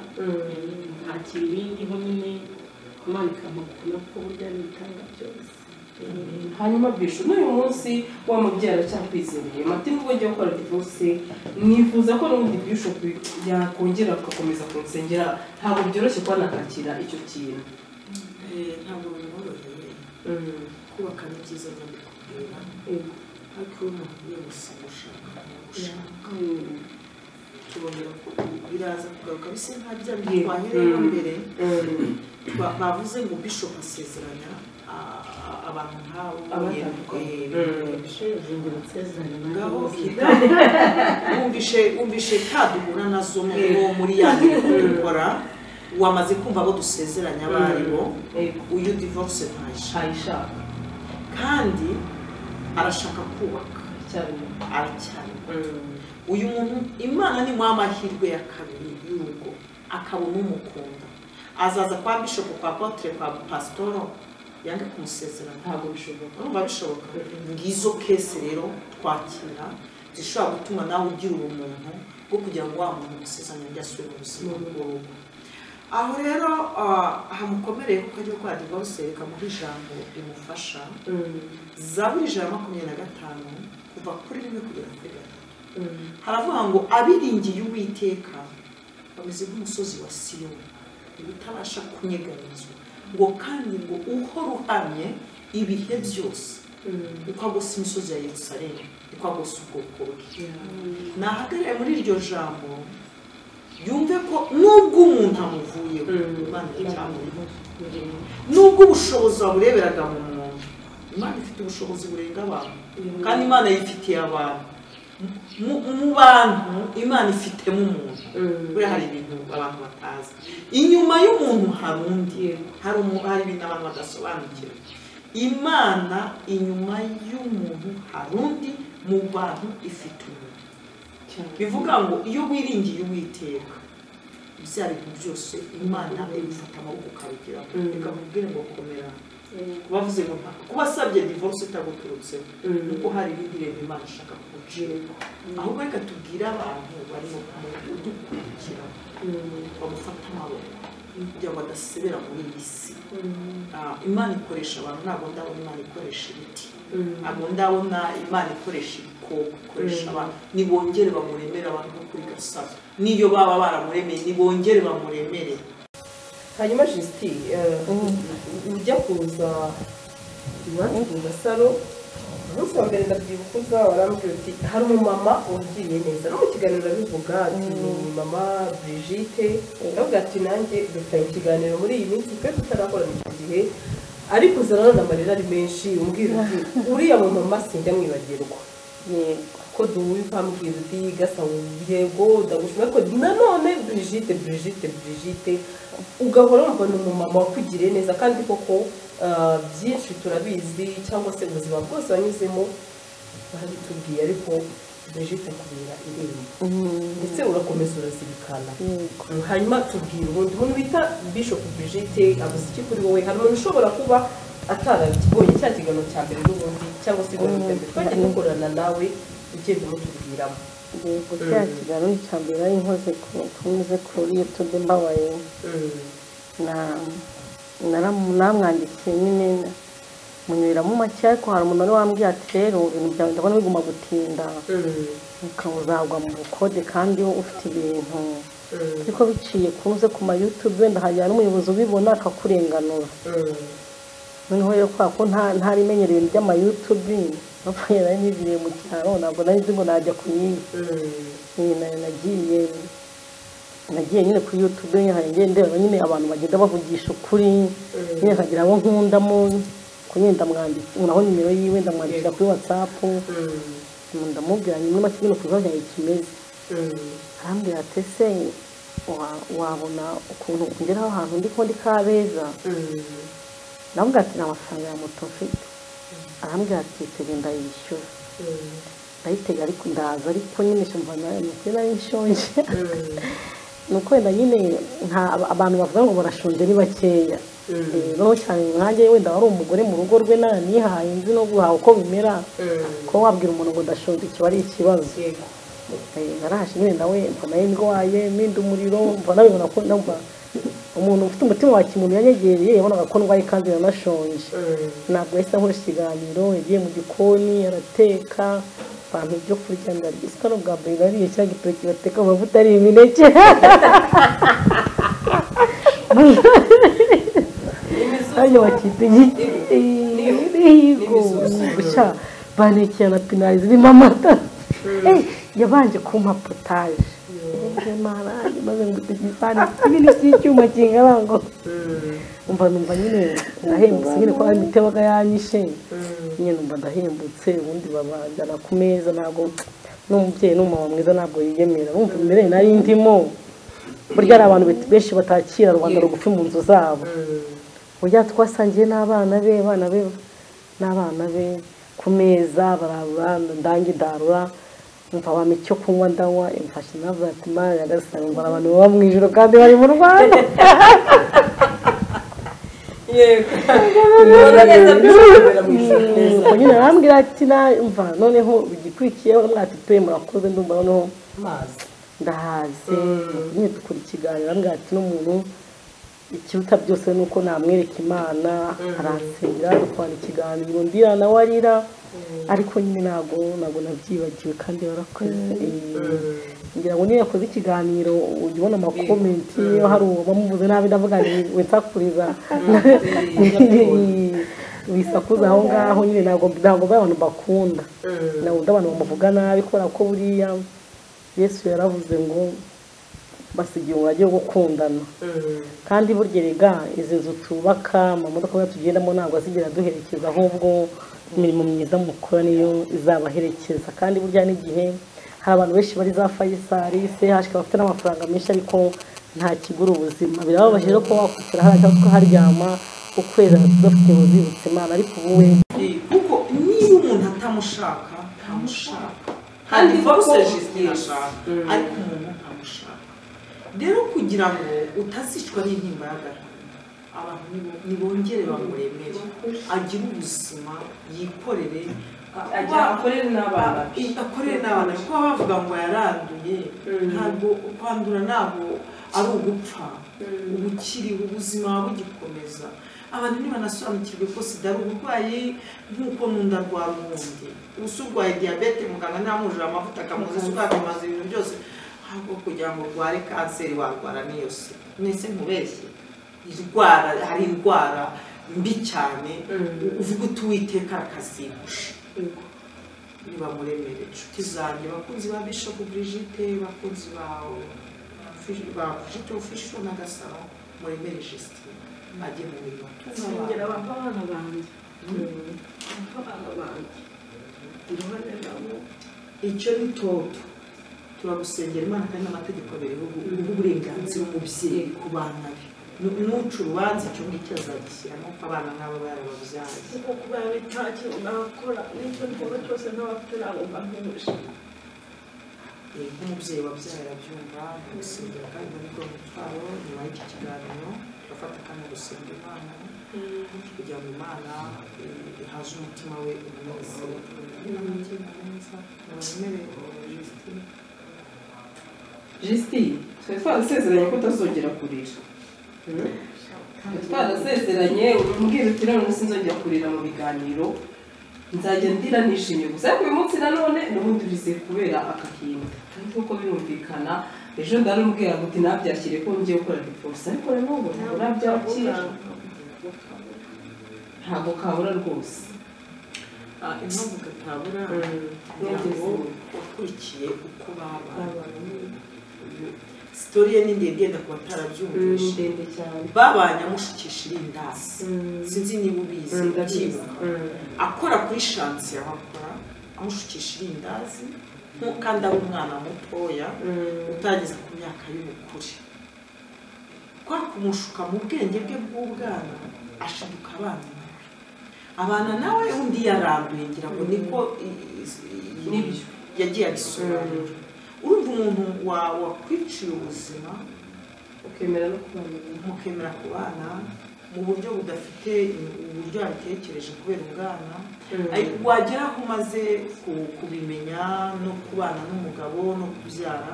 nkakira ibindiho nyine imana ikampakuna ko burya n'ibitanga byose hanyuma bishu n'uyu munsi wa mubyeyi aracyakwizeye mati nubwo ngiye gukora divorce nifuza ko n'ubundi bishu yakongera agakomeza kunsengera ntabwo byoroshye kuba nakakira icyo kintu ntabwo bimworoheye kubaka ni byiza ndabikubwira ariko iyo umuntu yose ushaka ushaka tubonera ko biraza kugaruka bisa nka bya bindi Yego. twahereyemo Mm. mbere Ba- bavuze ngo bishop asezeranya a- a- abantu nk'abo Abatandukanye. Eh, Mm. shezingiro nsezeranye ngaho nawe kigali wumvishe wumvishe ka duhura nazo mu- mu- muri ya mirimo dukora wamaze kumva abo dusezeranya abo ari bo Yego. uyu divorce ntaje ntayishaka kandi arashaka kubaka cyane aracyari uyu muntu imana ni mu amahirwe ya kabiri y'urugo akabona umukunda azaza kwa bishopu kwa potere kwa pasitoro yange kumusezerana ntabwo bishoboka urumva bishoboka ngizo kese rero twakira zishobora gutuma nawe ugira ubumuntu bwo kugira ngo wa muntu usezeranya njye asubire mu buzima bw'urugo aho rero ah, hamukomereye kuko agiye kwandikwa rusereka mu ijambo rimufasha zaburi ijana na makumyabiri na gatanu kuva kuri rimwe kugera kuri gatatu haravuga ngo abiringiye uwiteka bameze nk'umusozi wa siyoni utabasha kunyeganizwa ngo kandi ngo uhora uhamye ibihe byose ukagosa imisozi ya yerusalemu ukagosa ubwoko bwe nahagarare muri iryo jambo yumve ko nubwo umuntu amuvuyeho imana iracyamuriho nubwo ubushobozi wabureberaga mu muntu imana ifite ubushobozi burenga abantu kandi imana yifitiye abantu Mu- mu bantu imana ifitemo umuntu buriya hari ibintu abantu batazi inyuma y'umuntu hari undi hari umu- hari ibintu abantu badasobanukirwa imana inyuma y'umuntu hari undi mu bantu ifite umuntu bivuga ngo iyo wiringiye uwiteka ibya bintu byose imana ibifata amaboko ukabigira ikakubwira ngo komera bavuze ngo nta kuba asabye divorce itaguturutseho kuko hari irindi reba imana ishaka kuguciraho ahubwo reka tubwire abantu barimo kudukurikira bamufata amaboko kugira ngo adasebera muri iyi si Ah, imana ikoresha abantu ntabwo ndabona imana ikoresha ibiti ntabwo ndabona imana ikoresha ibikoko ikoresha abantu nibongere bamuremere abantu bo kuri gasabo n'iyo baba baramuremeye nibongere bamuremere hanyuma jisiti ujya kuza iwacu kuza saro umunsi wa mbere ndabyibuka uza warambwira uti hari umumama wagiriye neza no mu kiganiro arabivuga ati ni mama brigite aravuga ati nanjye dufitanye ikiganiro muri iyi minsi twe tutarakorana icyo gihe ariko uza nanone amarira ari menshi umbwira uti uriya mumama sinjya mwibagirwa ko duhuye ukambwira uti gasa yego ndagushima ariko nanone brigite brigite brigite ugahora wumva ni umumama wakugiriye neza kandi koko ah, byinshi turabizi cyangwa se ubuzima bwose wanyuzemo barabitubwiye ariko brigite akubera irembo ndetse urakomeza urazirikana hanyuma tubwira ubundi umuntu bita bishop brigite avuze iki kuri wowe hari umuntu ushobora kuba atarakibonye cya kiganiro cya mbere n'ubundi cyangwa se ibintu bya mbere twagiye dukorana nawe ugenda umutubwiramo yego cya kiganiro cya mbere ari nkoze ku- nkoze kuri yutube mbabaye na- naramu- namwandikiye nyine munyuramo make ariko hari umuntu wari wambwiye ati rero ibintu byawe ndabona biguma gutinda ukaba uzagwa mu bukode kandi wowe ufite ibintu ariko biciye kuze ku ma yutube wenda hajya n'umuyobozi ubibona akakurenganura noneho rero kubera ko nta- ntari menyereye ibintu by'amayutubi napfuye nari niziriye mu cyaro ntabwo nari nzi ngo najya ku yindi Eh, na- nagiye nagiye nyine kuri yutube ngiye ndeba nyine abantu bagenda bavugisha ukuri nyine nkagira abo nkundamo kunyine ndamwandikira naho nimero yiwe ndamwandikira kuri watsapu ndamubwira nyine make nyine ku bibazo byanjye kimeze arambwira ati ese wa- wabona ukuntu ungeraho ahantu ndi ko ndi kabeza ndamubwira ati nta mafaranga ya moto mfite arambwira ati tege ndayishyura ndayitega ariko ndaza ariko nyine shumva nayo ni ukuri nari nshonje ni uko wenda nyine nta abantu bavuga ngo barashonje ni bakeya Eh, noneho cyane nkanjye wenda wari umugore mu rugo rwe naranihaye nzi no guhaha uko bimera kuba wabwira umuntu ngo ndashonje kiba ari ikibazo Eh, narahashe nyine nawe mbona ndwaye mpinda umuriro mbona bibona ko numva umuntu ufite umutima wa kimuntu yanyegereye yabonaga ko ndwaye kandi yanashonje ntabwo yahise ankoresha ikiganiro yagiye mu gikoni arateka abantu ibyo kurya ndarya isika n'ubwa mbere nariye cya gitoki bateka mu mavuta ari imineke hano bakita igihigo gushya banekera na pinari zirimo amata Eh, yabanje kumpa potaje Eh, marangi, maze ngutse igisahani kinini cy'icyuma kingana ngo umva numva nyine ndahembutse nyine ko ari imitego yanyishe nyine numva ndahembutse ubundi babanjyana ku meza ntabwo n'umubyeyi n'umumama mwiza ntabwo yiyemera wumva imbere nari ndimo burya hari abantu bet- benshi batakira rubanda rugufi mu nzu zabo burya twasangiye n'abana be abana be n'abana be ku meza barabura ndange darura mva bampa icyo kunywa ndanywa imfashe navuga ati mara yagasanga abantu baba mu ijoro kandi bari mu rwanda yego ubona neza bishobora mu ijoro neza ubwo nyine arambwira ati mva noneho igikurikiyeho mwati pe murakoze ndumva noneho amazi ndahaze nyine dukora ikiganiro arambwira ati n'umuntu ikiruta byose ni uko namwereka imana aransengera dukwana ikiganiro ndira nawe arira ariko nyine ntabwo ntabwo nabyibagiwe kandi barakoze Eh, ngira ngo niyo yakoze ikiganiro ujya ubona amakomenti iyo hari uwo bamuvuze nabi ndavuga ngo we nsakuriza bisakuza aho ngaho nyine ntabwo ntabwo abantu bakunda ntabwo abantu bamuvuga nabi kubera ko buriya yesu yaravuze ngo basigiye umurage wo gukundana kandi burya rega izi nzu tubaka amamodoka yacu tugendamo ntabwo azigera duherekeza ahubwo imirimo myiza mukora niyo izabaherekeza kandi burya n'igihe hari abantu benshi bari za fayisari se hashika bafite n'amafaranga menshi ariko nta kigura ubuzima birababaje rero kuba wakwicara hariya cyangwa ukaharyama ukwezi tudafite ubuzibutse imana ariko ubu we Eh, kuko niba umuntu atamushaka ntamushaka kandi Kandi foruse kuko- jisite yashaka ariko umuntu ntamushaka rero kugira ngo utazicwa n'intimba y'agahinda abantu nibo- nibongere bamuremere agire ubuzima yikorere ajya akorere n'abana be. I- akorere n'abana be. kuba bavuga ngo yaranduye ntabwo kwandura ntabwo ari ugupfa uba ukiriho ubuzima bugikomeza abantu ntibanasobanukirwe ko sida ari uburwayi nk'uko n'undi arwara ubundi ubu se urwaye diyabete muganga ntamwujura amavuta akamuza isukari akamuza ibintu byose ntabwo kugira ngo urware kanseri warwara n'iyo sida mwese ntubeshye indwara hari indwara mbi cyane uvuga uti uwiteka arakazigusha nibamuremere inshuti zanjye bakunzi ba bishopu brigite bakunzi ba ba brigite ofisho na gasabo muremere jesitine ajye mu mirimo nsengera abana banjye abana banjye iruhande rwabo icyo ni toto turagusengera imana kandi n'amategeko biriho uburenganzira umubyeyi ku bana be Nu- nuca urubanza icyo ngicyo azagishyiramo ko abana nk'abo barababyaye kuko kubera n'icyacu nakora n'icyo nkora cyose ntabafite ntabwo mbahuje Eh, nk'umubyeyi wabyaye arabyumva amusengera kandi nibwo mutwaro nyuma y'iki kiganiro turafata kandi gusenga imana kugira ngo imana eh, ihaze umutima we umunezero n'amatima meza muremere Justine. jisitine twari twarasezeranye ko utazongera kurira Mm? Twari twarasezeranye umbwira uti none sinzongera kurira mu biganiro nzajya ndira nishimye gusa ariko uyu munsi nanone ubundi urize kubera aka kintu ariko uko birumvikana ejo ndarumbwira ngo uti nabyakire ko ngiye gukora divorce ariko nanone ntabwo nabyakira ntabwo kabura rwose Ah, impamvu katabura Numvise. ngo wakurikiye uko baba sitori ye ni ndende yenda ku ni batarabyumvishe ndende cyane babanye amushukisha irindasi Mm. sinzi niba ubizi ndabizi ukibuka akora kuri shansi abakora amushukisha irindazi nko kandi ari umwana mutoya utageze ku myaka y'ubukure kwa kumushuka mu bwenge bwe bw'ubwana ashiduka abana nawe abana nawe undi yaranduye ngira ngo niko i- i- i- Nibyo. yagiye abisobanura urumva umuntu wa- wakwiciye ubuzima ukemera no kubana mukemera ku bana mu buryo budafite uburyo yabitekereje kubera ubwana Ay- wagera aho umaze ku- kubimenya no kubana n'umugabo no kubyara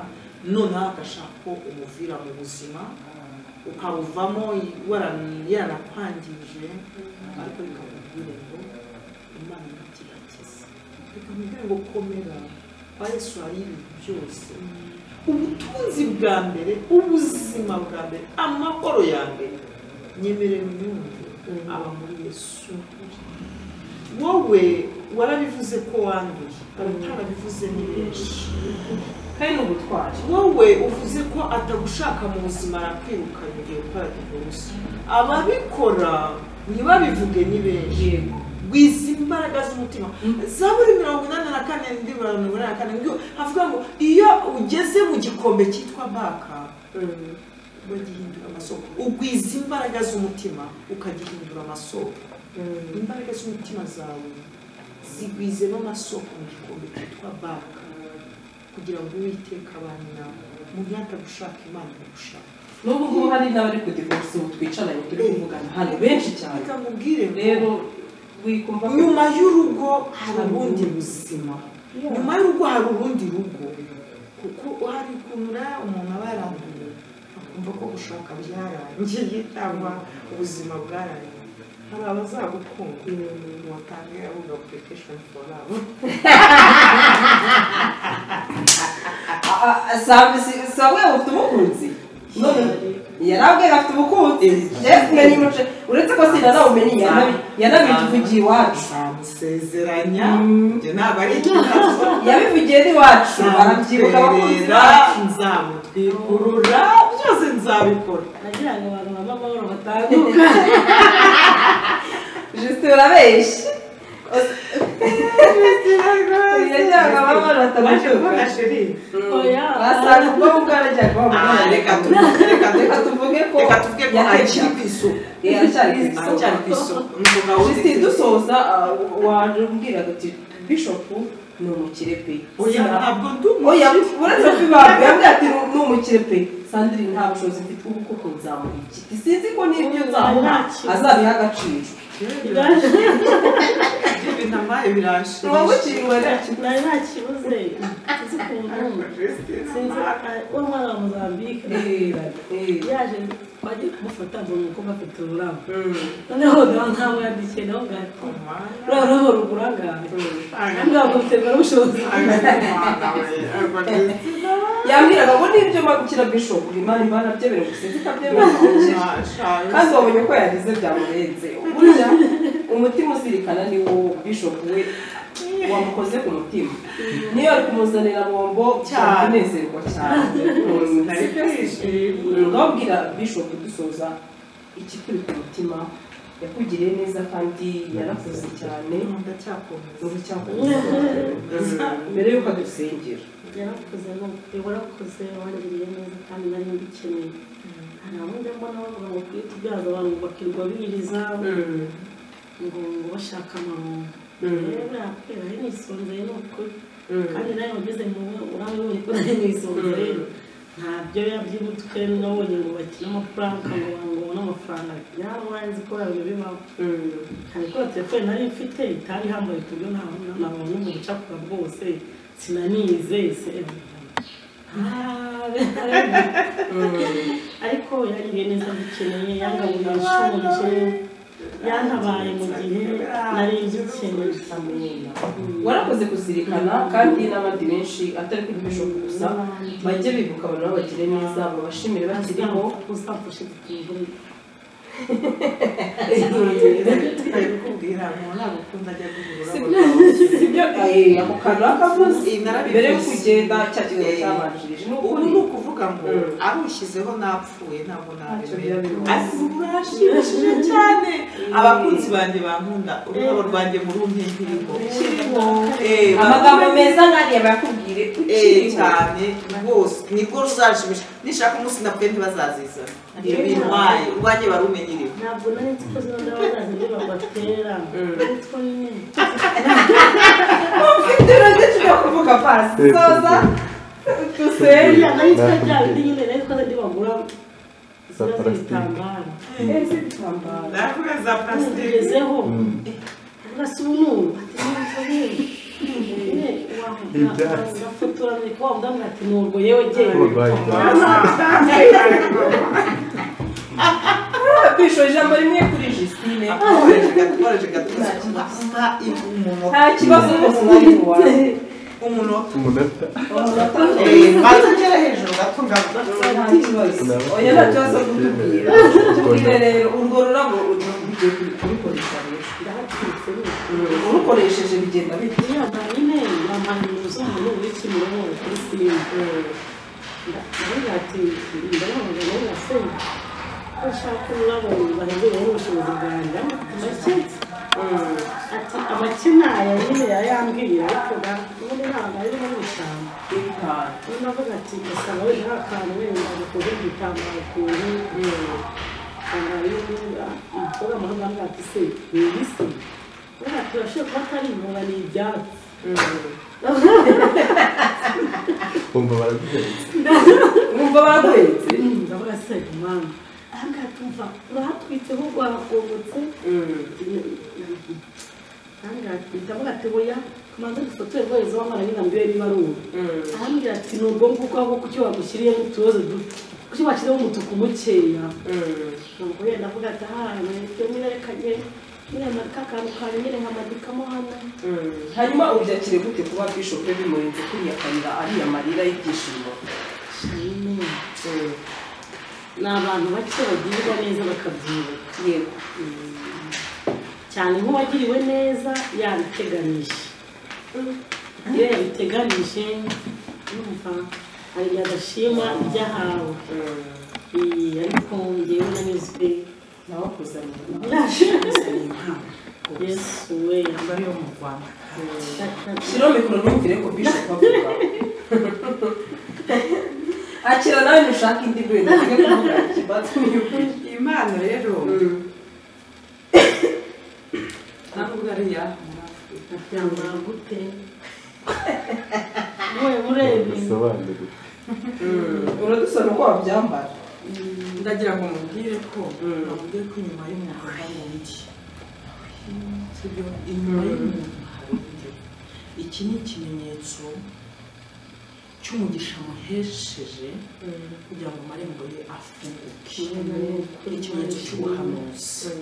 noneho agashaka ko umuvira mu buzima ukabuvamo i- warani- yaranakwangije ariko bikamubwire ngo imana irakigakiza bikamubwire ngo komera kwa yesu hari ibintu byose ubutunzi bwa mbere ubuzima bwa mbere amahoro ya mbere nyemere mwumve aba muri yesu wowe warabivuze ko wanduye abatarabivuze ni benshi kandi ni ubutwari wowe uvuze ko atagushaka mu buzima arakwirukanye igihe ukora divorce ababikora ntibabivuge ni benshi gwiza imbaraga z'umutima zaburi mirongo inani na kane ndi mirongo inani na kane ngo havuga ngo iyo ugeze mu gikombe cyitwa baka bagihindura amasoko ugwiza imbaraga z'umutima ukagihindura amasoko imbaraga z'umutima zawe zigwizemo amasoko mu gikombe cyitwa baka kugira ngo uwiteka abane nawe umuntu yatagushaka imana iragushaka n'ubu ngubu hari n'abari ku divorce ubu twicaranye turi kuvugana hano benshi cyane bikamubwire rero wikumva ko nyuma y'urugo hari ubundi buzima nyuma y'urugo hari urundi rugo kuko hari ukuntu uriya umuntu aba yaranduye kumva ko gushaka byarangiye cyangwa ubuzima bwarangiye hari abazagukunda watange abuga application for love sawe ufite umukunzi yarabwiye afite umukunzi yemwe n'imuce uretse ko sinanawumenye yanabi- yanabituvugiye iwacu samusezeranya njye ntabwo ari ikibazo yabivugiye n'iwacu arabyibuka abakunzi nzamutwerera bacu nzamutwikurura byose nzabikora nagira ngo abantu baba amahoro batahe jisite urabeshya yajyaga ababana baje kubona batamutuka sheri oya basanga ubwo mu bwana ajya kuba Ah, reka umwana tuvuge reka tuvuge- reka tuvuge ko reka tuvuge ko akiri ku isoko yaracyari ku isonga aracyari ku isoko umugabo Wisiti w'igitsina dusoza waje umbwiraga ati bishopu ni umukire pe oya ntabwo ndi oya umukire uretse ko ibanga yambwiye ati "Ni- ni umukire pe sandrine nta bushobozi mfite ubu kuko nzamuha iki sinzi ko n'ibyo nzamuha azabiha agaciro ibintu amaye tuba biranshimisha bukiriwe nacyo nari nta kibuze sinzi ukuntu sinzi uwo mwana wa mozambique yaje wagiye kumufata ngo ni uko bafite ururabo noneho ngaho ntabwo yandikiye nawe ngahita ruriya rurabo rugura ngaho ntabwo bafite ubushobozi yambwiraga ngo n'ibyo magukira bishopu imana imana byemera gusa sinzi ko abyemera umukire kandi wabonye ko yagize byamurenze burya umutima uzirikana ni wo bishop we wamukoze ku mutima niyo ari kumuzanira bombo cyane unezerwa cyane sibyo ndababwira bishop dusoza iki turi ku mutima yakugiriye neza kandi yarakoze cyane ndacyakunda mbere y'uko adusengera yarakuze ni warakuze wangiriye neza kandi nari mbikeneye hari abandi mbona bavuga ngo kuri tubyaza abantu ngo bakirirwa biriza ngo ngo bashaka amarungu rero yakwera ari nisonzeye ni ukuri kandi nawe wageze mu urabe wabonye ko nari nisonzeye ntabyo yabyibutwe nabonye ngo bakine amafaranga ngo bangobone amafaranga byarabaye nzi ko yabyo bibaho hari kubera telefone nari mfite itari ihambaye ku buryo nta- nabonye mu bucakura bwose sinanize se ariko yangiriye neza bikeneye yangaburira nshonje yantabaye mu gihe nari ngikeneye warakoze kuzirikana kandi n'abandi benshi atari kuri bishop gusa bajye bibuka abantu nabo bagire neza babashimire bakiriho uzamfashe kutumvura sibyo eh, ako kantu akavuze mbere yo kugenda cya kigo cyabanjirije ni ubu ukuri ni ukuvuga ngo Mm. arushyizeho napfuye ntabwo nabimenya Ntacyo byaba ariko ubu urashimishije cyane abakunzi banjye bankunda ururabo rwanjye murumye nkiriho Kirimo. Eh, amagambo bankunda meza nkariya bayakubwire Eh, ukiriho cyane rwose nibwo ruzanshimisha nishaka umunsi napfuye ntibazazizana ibyo Yeah. bintwaye urwanjye barumenyereye ntabwo nari nzi ko zino n'abazazi ibyo babatera ariko nyine ufite urageze ujya kuvuga pasi soza dusenge buriya nari nzi ko bya bindi nyine nari nzi ko zindi bagura ziba z'ibitambaro ese bitambara ndavuga za plastique tugezeho urasa ubuntu ati ntibivuge ugafotora ariko wabwamwa ati ntabwo yewe Pô, jyewe vai, vai. kwishoje amara imwe kuri jisine akoresha gakoresha gatuzi ampa umunota nta kibazo rwose nari iwawe umunota Umunota. Eh, maze ngere hejuru gato ngaho nta kibazo oya nta kibazo kutubwira tubwire rero urwo rurabo ugiye kurukoresha rero ndahatutse urukoresheje bigenda bite niyambara nyine yambara ibintu z'umuntu uri kimironko kuri simu ndavuga ati ndababaza nawe ngasenya ko ushaka ururabo bahindurira n'ubushobozi bwanjye ndaketse ati amakina aya nyine yayambwira ariko ga ubundi ntabwo ari muri ishyamba bitanu navuga ati gasaba wenda akantu wenda gakoze mu gitambaro ukuntu umukobwa muhanga avuga ati se ni ibisi uvuga ati urashoboye kuba atari inkora ni ibyatsi Bumva baraguhetse. wumva baraguhetse ndavuga se mwana ahangaha tumva urahatwitseho rwahagobotse ndavuga ati oya tumaze dufotore rwohereza wamara nyine ngo urebe niba ari ubu arambwira ati ni ubwo nguko ahubwo kuki wagushyiriye n'utubazo duto kuki bashyizeho umutuku mukeya Mm. ubwo yenda avuga ati ahantu ibyo nyine reka njye nyine marika akantu kawe nyine nkamadikamo hano Mm. hanyuma ubyakire gute kuba bishop bimurinze kuriya kayira ariya marira y'ibyishimo shime Mm. ni abantu bake bagirwa neza bakabyibuka yego cyane nk'uwagiriwe neza yabiteganije iyo yabiteganije yumva hari igihe adashima ibyo ahawe Eh, ariko njyewe nanyuzwe nawakoze mu yesu we mbari yo mu rwanda shyiraho mikoro numvire ko bishop avuga akira nawe nushaka indi rwego ujye kuvuga ikibatsi imana rero ntabwo ariya aryama gute we urebe bisobanura uradusana uko wabyambara ndagira ngo mubwire ko namubwire ko inyuma y'umuntu hari undi sibyo inyuma y'umuntu hari undi iki ni ikimenyetso cy'umugisha muhesheje kugira ngo amarembo ye afunguke ni ikimenyetso cy'ubuhanuzi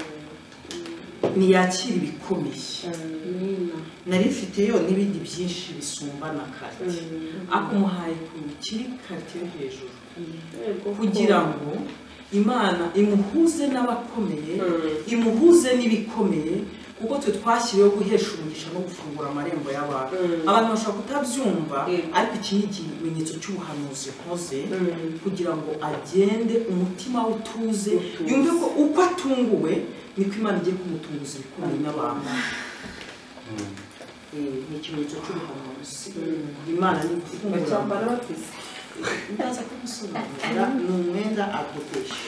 ntiyakira ibikomeye nina nari mfite yo n'ibindi byinshi bisumba na kare ariko umuhaye ku kiri kate yo hejuru kugira ngo imana imuhuze n'abakomeye imuhuze n'ibikomeye kuko twe twashyiriweho guhesha umugisha no gufungura amarembo y'abantu abantu bashobora kutabyumva ariko iki ni ikimenyetso cy'ubuhanuzi nkoze kugira ngo agende umutima we utuze yumve ko uko atunguwe niko imana igiye kumutunguza ibikomeye n'abantu Eh, ni ikimenyetso cy'ubuhanuzi imana ni gufungura bacyambara bateze ndaza kubisobanurira ni umwenda adodesha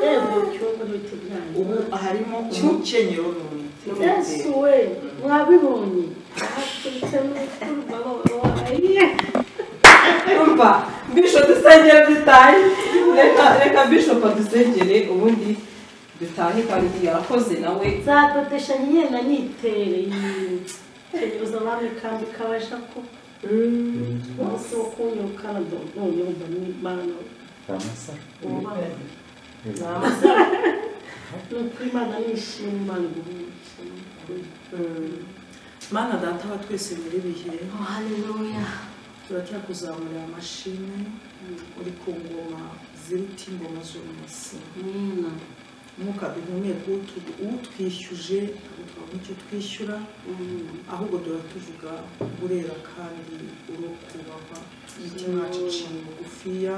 reba ikibazo n'ibiti ubu harimo umukenyero n'umwitero yesu we mwabibonye ahaturitsemo baba babaye umva bisho dusengere dutahe reka reka bisho padusengere ubundi dutahe kandi yarakoze nawe zadodesha nyine na nitere tegereza abami kandi kabasha ko umunsi wo kunyuka na none wumva n'imana amasa ubaye ni ukuri imana nishima imana iguhe mana data wa twese muri bihe haleluya turatera kuzamurira amashimwe uri ku ngoma ziruta ingoma z'umunsi nina umwuka duhumeka utu- utwishyuje ntabwo tubona icyo twishyura ahubwo duhora tuvuga urera kandi urokubahwa imitima yacu iciye bugufiya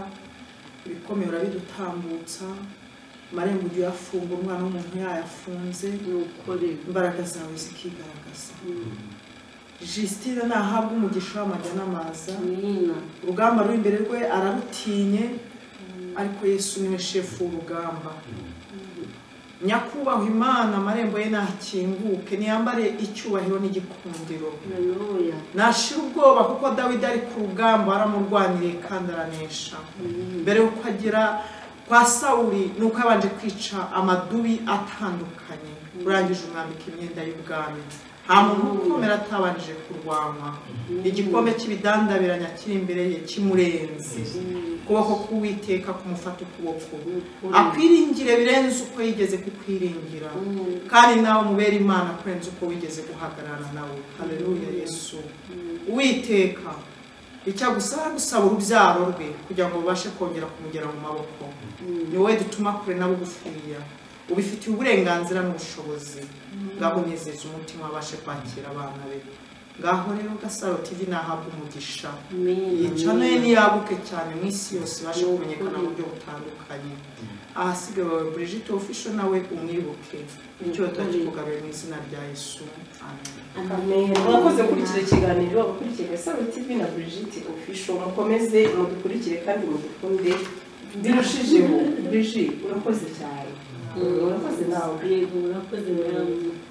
ibikomeye urabidutambutsa amarembo ujya uyafungura umwana w'umuntu yayafunze nukorera imbaraga zawe zikigaragaza jisitine nahabwa umugisha w'amajya n'amaza nina urugamba ruri imbere rwe ararutinye ariko yesu niwe shefu w'urugamba nyakubahwa imana amarembo ye nakinguke niyambare icyubahiro n'igikundiro haleluya nashira ubwoba kuko dawidi ari ku rugamba aramurwaniriye kandi aranesha mbere y'uko agera kwa sawuri ni uko yabanje kwica amadubi atandukanye urangije umwambika imyenda y'ubwami nta muntu ukomera atabanjije kurwanwa igikombe cy'ibidandabiranya kiri imbere ye kimurenze ukuboko k'uwiteka kumufata ukuboko akwiringire birenze uko yigeze kukwiringira kandi nawe mubere imana kurenza uko wigeze guhagarara nawe haleluya yesu uwiteka icyo agusaba gusaba urubyaro rwe kugira ngo babashe kongera kumugera mu maboko ni wowe dutuma kure na bugufiya ubifitiye uburenganzira n'ubushobozi ngaho nezeza umutima abashe kwakira abana be ngaho rero gasaro tv nahabwa umugisha yica nayo niyaguke cyane mu isi yose ibashe kumenyekana mu buryo butandukanye ahasigaye wawe Brigitte ofisho nawe umwibuke icyoto kikugabe mu izina rya yesu amen murakoze gukurikira ikiganiro abakurikira isaro tv na brigitte official mukomeze mudukurikire kandi mudukunde birushijeho brigitte urakoze cyane Mm, urakoze nawe yego urakoze mwami